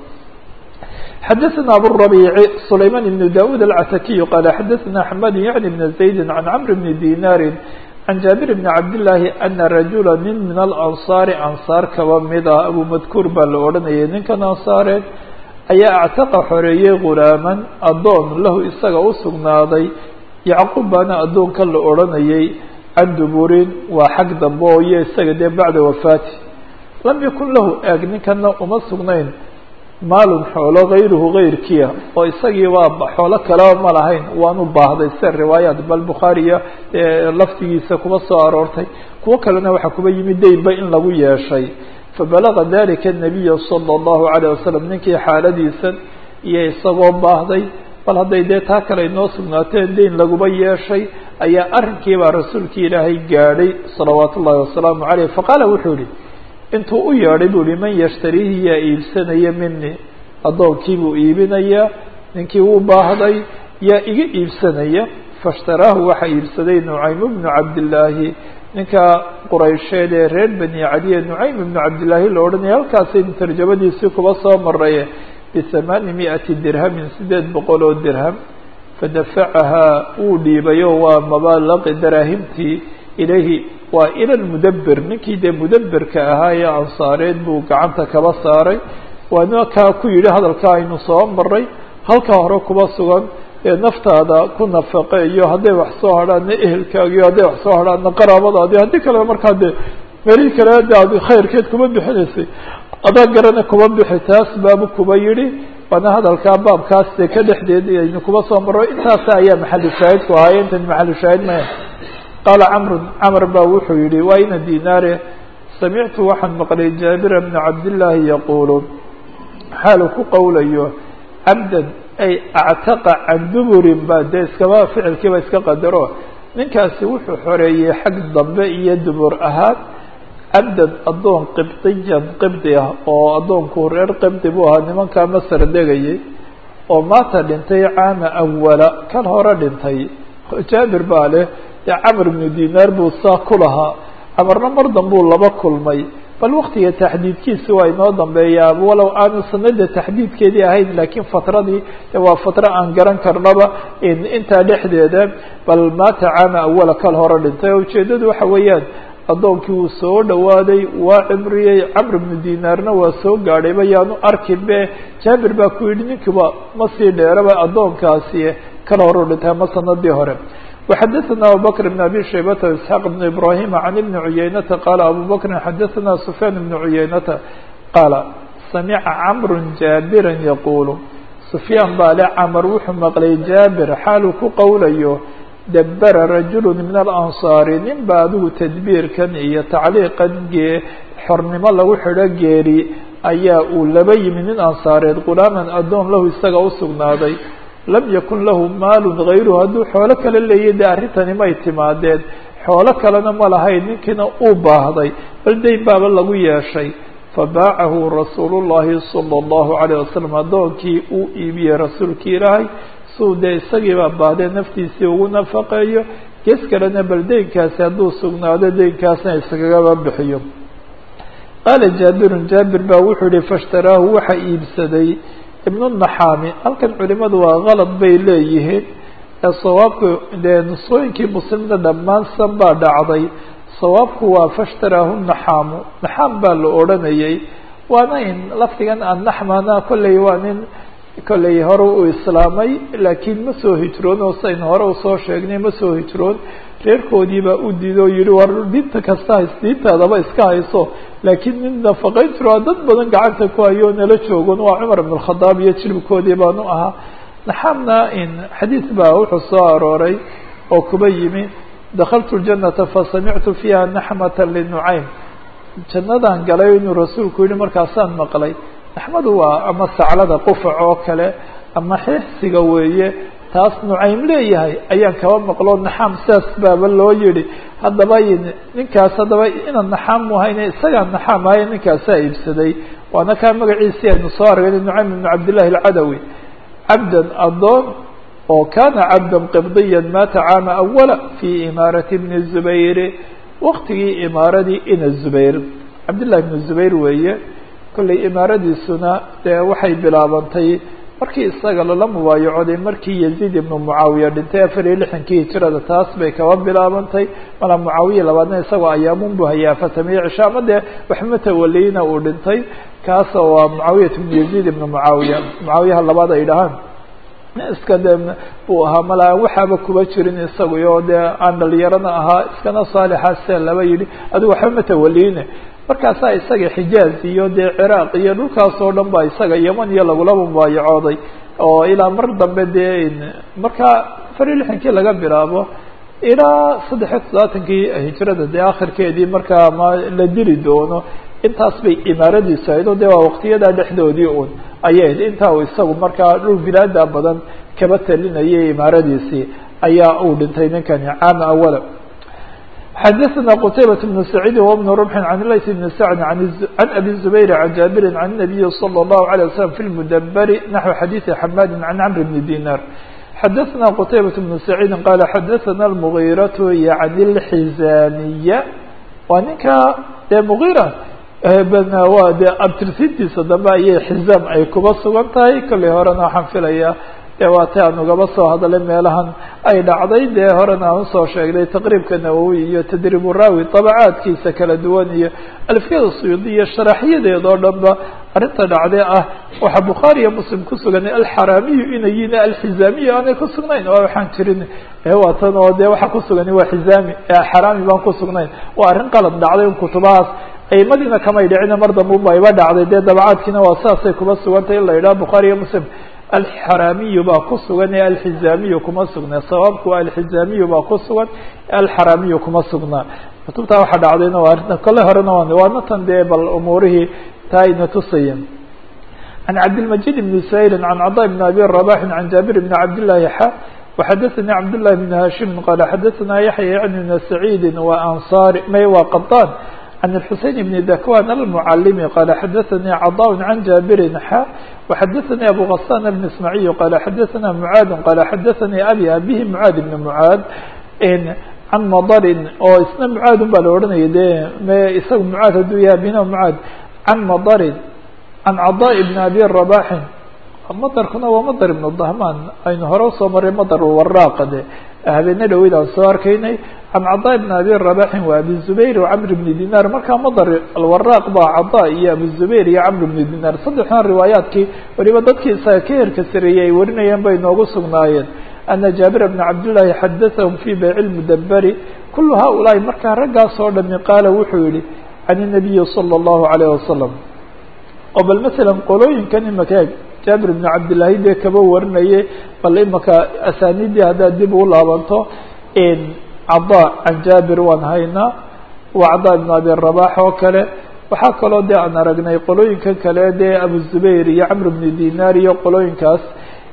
xadaثna abالربيع سlayman بن daud الcatakiي qal xadaثna حmad yعni بn زaydi عan cمr بn dinari عan jaaبir بn cabdاللahi ana rajula nin min alanصاari anصاar kaba mida abu madkuur baa la odhanayay ninkan ansaareed ayaa actaqa xoreeyey gulaaman addoon lahu isaga u sugnaaday yacquub baana addoonka la odhanayay can duburin waa xag dambe oo iyo isaga dee bacda wafaati lam yakun lahu eeg ninkana uma sugnayn maalun xoolo gayruhu gayrkiya oo isagii waa xoolo kaleba ma lahayn waanu baahday se riwaayaat bal bukhaariya laftigiisa kuba soo aroortay kuwo kalena waxaa kuba yimid daynba in lagu yeeshay fabalaga dalika الnabiya salى الlahu عalيه wasalam ninkii xaaladiisan iyo isagoo baahday bal hadday dee taa kale inoo sugnaateen dayn laguba yeeshay ayaa arrinkiibaa rasuulkii ilaahay gaadhay salawaat ullahi wasalaamu عaleyh faqaala wuxuu yihi intuu u yeedhay buu ihi man yashtariihi yaa iibsanaya mini addoonkii buu iibinayaa ninkii wuu baahday yaa iga iibsanaya faاshtaraahu waxaa iibsaday nucaym bnu cabdillaahi ninka quraysheed ee reer bani cadiye nucaym ibnu cabdillaahi la odhanaya halkaasaynu tarjamadiisii kuba soo maraye bihamaani miati dirhamin sideed boqol oo dirham fadafacahaa wuu dhiibayo waa mabaalaqi daraahimtii ilayhi waa ila lmudabir ninkii dee mudabirka ahaa ee ansaareed buu gacanta kaba saaray waana kaa ku yidhi hadalka aynu soo maray halkaa hore kuba sugan ee naftaada ku nafaqeeyo hadday wax soo hadhaana ehelkaagiyo hadday wax soo hadhaana qaraabadaadi haddii kalena markaa dee melihii kale de ad khayrkeed kuma bixinaysay adaa garana kuma bixi taas baabu kuba yidhi waana hadalkaa baabkaas dee ka dhexdeed aynu kuba soo maro intaas ayaa maxalu shaahidku ahaay intan maxalu shaahid maya qaala camru camr baa wuxuu yihi waa ina dinaare samictu waxaan maqlay jaabira bna cabdillaahi yaquulu xaalu ku qowlayo cabdan ay actaqa can duburin ba dee iskaba ficilkiiba iska qadaro ninkaasi wuxuu xoreeyey xag dambe iyo dubur ahaan cabdan addoon qibdiyan qibdi ah oo addoonku reer qibdi buu ahaa nimankaa masar degayay oo maata dhintay caama awala kan hore dhintay jaabir baa leh dee camr ibnu dinaar buu saa ku lahaa camarna mar dambuu laba kulmay bal waktiga taxdiidkiisi waa inoo dambeeyaa walow aanu sanada taxdiidkeedii ahayn laakiin fatradii waa fatra aan garan karnaba intaa dhexdeeda bal maata caama awala kal hore dhintay oo ujeedadu waxa weeyaan addoonkii wuu soo dhawaaday waa cimriyey camr ibnu dinaarna waa soo gaadhayba yaanu arkin be jaabir baa ku yidhi ninkiiba ma sii dheeraba addoonkaasi kal hore u dhintay ama sanadii hore وxdثna abو bكر بن أbي شhيبة وإسحاq بن إبراهيم عن بن عyynة qال abو بكر xdثna سفyان بن عyynة qاaل سمعa cمر جابرا يقuل سفyاan baa le cmر wuxuu mqlay jابر xaaluu ku qowlayo dbra رaجuل من الأنصاaر nin ba adigu تdبيirkan iyo تacliiqan gee xornimo lagu xidho geeri ayaa uu laba yimi nin ansaareed غulaaman adoon lahu isaga usugnaaday lam yakun lahu maalun hayruhu hadduu xoolo kale leeyahy dee arrintani may timaadeen xoolo kalena ma lahayn ninkiina uu baahday bal dayn baaba lagu yeeshay fabaacahu rasuulu llahi sala allahu calayh wasalam addoonkii uu iibiyey rasuulkii ilaahay suu dee isagiibaa baahdee naftiisii ugu nafaqeeyo gees kalena bal deynkaasi hadduu sugnaado deynkaasna iskagaba bixiyo qaala jaabirun jaabir baa wuxuu yihi faishtaraahu waxa iibsaday ibnu naxaami halkan culimadu waa kalad bay leeyihiin ee sawaabku dee nusooyinkii muslimna dhammaan san baa dhacday sawaabku waa fashtaraahu naxaamu naxaam baa la odhanayay waana in lafdigan annaxmana kolley waa nin kolley hore u islaamay laakiin ma soo hijroon oo sayn hore usoo sheegnay ma soo hijroon reerkoodiibaa u diido o yihi war diinta kasta hays diintaadaba iska hayso laakiin nin nafaqayn jiro dad badan gacanta ku hayo nala joogon waa cumar ibn اkhadaab iyo jilibkoodii baanu ahaa naxaamna in xadiid baa wuxuu soo arooray oo kuba yimi dakaltu ljanata fasamictu fiiha naxmata linucaym jannadaan galay inuu rasuulku yihi markaasaan maqlay naxmadu waa ama saclada qufac oo kale ama xeexsiga weeye taas nucaym leeyahay ayaan kaba maqlo naxaam sidaas baaba loo yihi haddaba ninkaas haddaba inaan naxaam muhayne isagaa naxaam ahaye ninkaasaa iibsaday waana kaa magaciisii aynu soo argay nucaym ibnu cabdillahi alcadawi cabdan adoon oo kana cabdan qibdiya maata caama awala fi imaarati bni zubayr waktigii imaaradii ina zubayr cabdillahi ibnu zubayr weeye kollay imaaradiisuna dee waxay bilaabantay markii isaga lala mubaayacoday markii yaziid ibnu mucaawiya dhintay afar iyo lixdankii hijirada taas bay kaba bilaabantay mala mucaawiya labaadna isagoo ayaamun bu hayaa fatamiye cisha ama dee waxma tawaliyna uu dhintay kaas waa mucaawiyat ibnu yaziid ibnu mucaawiya mucaawiyaha labaad ay dhahaan iska de buu ahaa mala aan waxaaba kuba jirin isaguy oo dee aan dhalinyarana ahaa iskana saalixa sia laba yidhi adigu waxba matawaliine markaasaa isaga xijaaz iyo dee ciraaq iyo dhulkaas oo dhan ba isaga yeman iyo lagulaba mubaayacooday oo ilaa mar dambe dee markaa afar iyo lixankii laga bilaabo ilaa saddex iyo toddobaatankii hijrada dee akhirkeedii markaa ma la dili doono intaas bay imaaradiisu ahayd oo de waa waqtiyadaa dhexdoodii un ayay ahayd intaa uu isagu markaa dhul bilaada badan kaba talinayay imaaradiisii ayaa uu dhintay ninkani caama awala xadaثna qtaybaة بن سacيidi وبن رمح عن lays بن sعد عن أbي زbayr عن jaaبiri عن النaبiي صلى الله عليه وسلم في المdبr نحو xadيiثi حmاd عن cمر بن ديناr xadaثna qتaybaة بن سacيidi qال xadaثna المغيرة yعnي الxizاniية waa ninka dee مغيرة waa de abtirsintiisa dambe ayay xizaam ay kuba sugan tahay kollay horena waxaan filaya dee waa ta aan ugaba soo hadalay meelahan ay dhacday dee horena aan usoo sheegnay taqriibka nawowi iyo tadriibu raawi dabacaadkiisa kala duwan iyo alfiyada suyuudi iyo sharaxyadeed oo dhan ba arrinta dhacdee ah waxaa bukhaari iyo muslim ku suganay alxaraamiyu inay yihiin alxizaamiyu aanay ku sugnayn oo waxaan jirin waa tan oo dee waxaa ku sugani waa xizaami xaraami baan ku sugnayn waa arrin qalad dhacday in kutubahaas aimadiina kamay dhicina mar dambe uba iba dhacday dee dabacaadkiina waa saasay kuba sugantay in la yidhaha bukhaari iyo muslim alxaraamiyu baa ku sugan ee alxizaamiyu kuma sugnaa sawaabku alxizaamiyu baa ku sugan alxaraamiyu kuma sugnaa kutubtaa waxaa dhacdayna waa arrinta kole horena waa waana tan dee bal umuurihii taa ayna tusayeen can cabdilmajid bni sayrin can cadaa bni abi rabaxin can jaabir bni cabdillahi xa وxadaثnي cabdاللahi بن hashim qala xadaثna yaحya yعni بn سacيidi وansari may waa qaطan عن الحuseين بن dakwan المعalimi qala xadaثnي caضاء عan jaaبiri xa وxadaثnي abu غasان المسمaعي qala xadaثna mعاad qala xadaثnي abi abihi mعاad بن mعاad can mdrin oo isna mعaad un baa la odhanaya de m isaga mعaad haduu yahay abina mعaad can mdrin can caضاء بn abi رabaxin madarkuna waa madar ibn dahman aynu hore usoo maray madar waraaqa de habeene dhaweyd aan soo arkaynay can cadaa ibn abi rabaxin wa abi zubayr wacamr bni dinar markaa madar alwaraaq baa cadaa iyo abu zubayr iyo camr bni dinar saddexdan riwaayaadkii waliba dadkii isaga ka herka sareeyey ay warinayeen bay noogu sugnaayeen ana jaabir bna cabdillahi xadathahum fi bayci lmudaberi kulu haulaai markaa raggaas oo dhami qaala wuxuu yihi can inabiyi salى اllahu alayh wasalam oo bal masalan qolooyinkan imaka eeg jaabir bn cabdillahi dee kaba warinaye bal imaka asaaniidii haddaad dib u laabanto cadaa can jaabir waan haynaa waa cadaa ibn abi rabax oo kale waxaa kaloo dee aan aragnay qolooyinkan kale dee abu zubayr iyo camr bni dinar iyo qolooyinkaas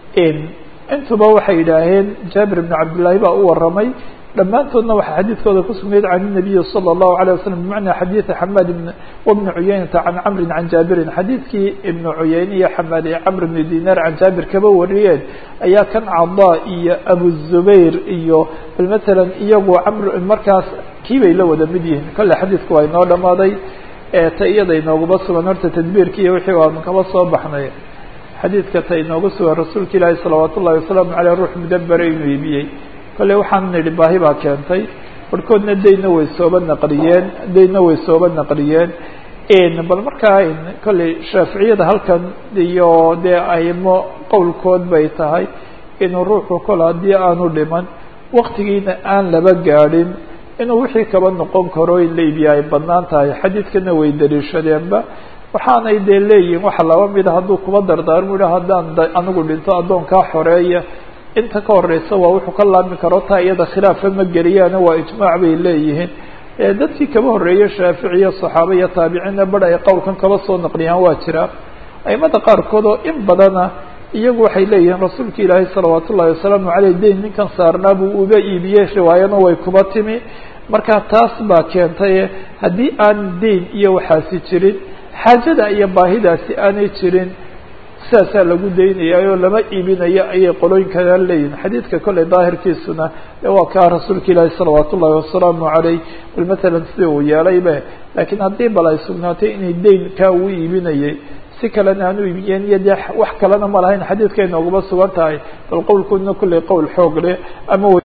intuba waxay yidhaaheen jaabir bn cabdillahi baa u waramay dhammaantoodna waxaa xadiidkooda ku sugnayd can الnabiyi salى الlahu عalيه waslm bimacna xadiiثi xamaad wbni cuyeynata can camri can jaabirin xadiidkii ibnu cuyeyne iyo xamaad iyo camr bni dinar can jaabir kaba wariyeen ayaa kan cadaa iyo abu zubayr iyo bal matalan iyagu camr markaas kii bay la wada mid yihiin kolle xadiidku waa inoo dhamaaday ta iyada inooguma sugan horta tadbiirki iyo wixii aan kaba soo baxnay xadiidka ta inoogu sugan rasuulka ilaahi salawaat ullahi wasalaamu aleyh ruux mudabere inuu iibiyey kolley waxaan nidhi baahi baa keentay barhkoodna dayna way sooba naqliyeen dayna way sooba naqliyeen bal markaa kolley shaaficiyada halkan iyo dee aimo qowlkood bay tahay inuu ruuxu kol haddii aanu dhiman waktigiina aan laba gaadhin inuu wixii kaba noqon karo in la iibiya ay badnaan tahay xadiidkana way daliishadeenba waxaanay dee leeyihin waxa laba mida hadduu kuba dardaarmu yiha haddaan anigu dhinto addoonkaa xoreeya inta ka horeysa waa wuxuu ka laabmi karo taa iyada khilaafa ma geliyaana waa ijmaac bay leeyihiin dadkii kaba horreeyey shaaficiya saxaaba iyo taabiciinna bar ay qowlkan kaba soo naqliyaan waa jira aimada qaarkood oo in badana iyagu waxay leeyihiin rasuulka ilaahay salawaat ullahi wasalaamu caleyh dayn ninkan saarnaa buu uba iibiyey riwaayana way kuba timi marka taas baa keentay haddii aan dayn iyo waxaasi jirin xaajada iyo baahidaasi aanay jirin sidaasaa lagu daynaya oo lama iibinayo ayay qolooyinkana leeyihin xadiidka kolley daahirkiisuna de waa kaa rasuulka ilaahi salawaat ullahi wasalaamu caleyh bal matalan sida uu yeelaybe laakiin haddii bal ay sugnaatay inay dayn kaa uu iibinayay si kalena aan u iibiyeen iyo dee wax kalena ma lahayn xadiidkay nooguma sugan tahay bal qowlkoodna kolley qowl xoog leh ama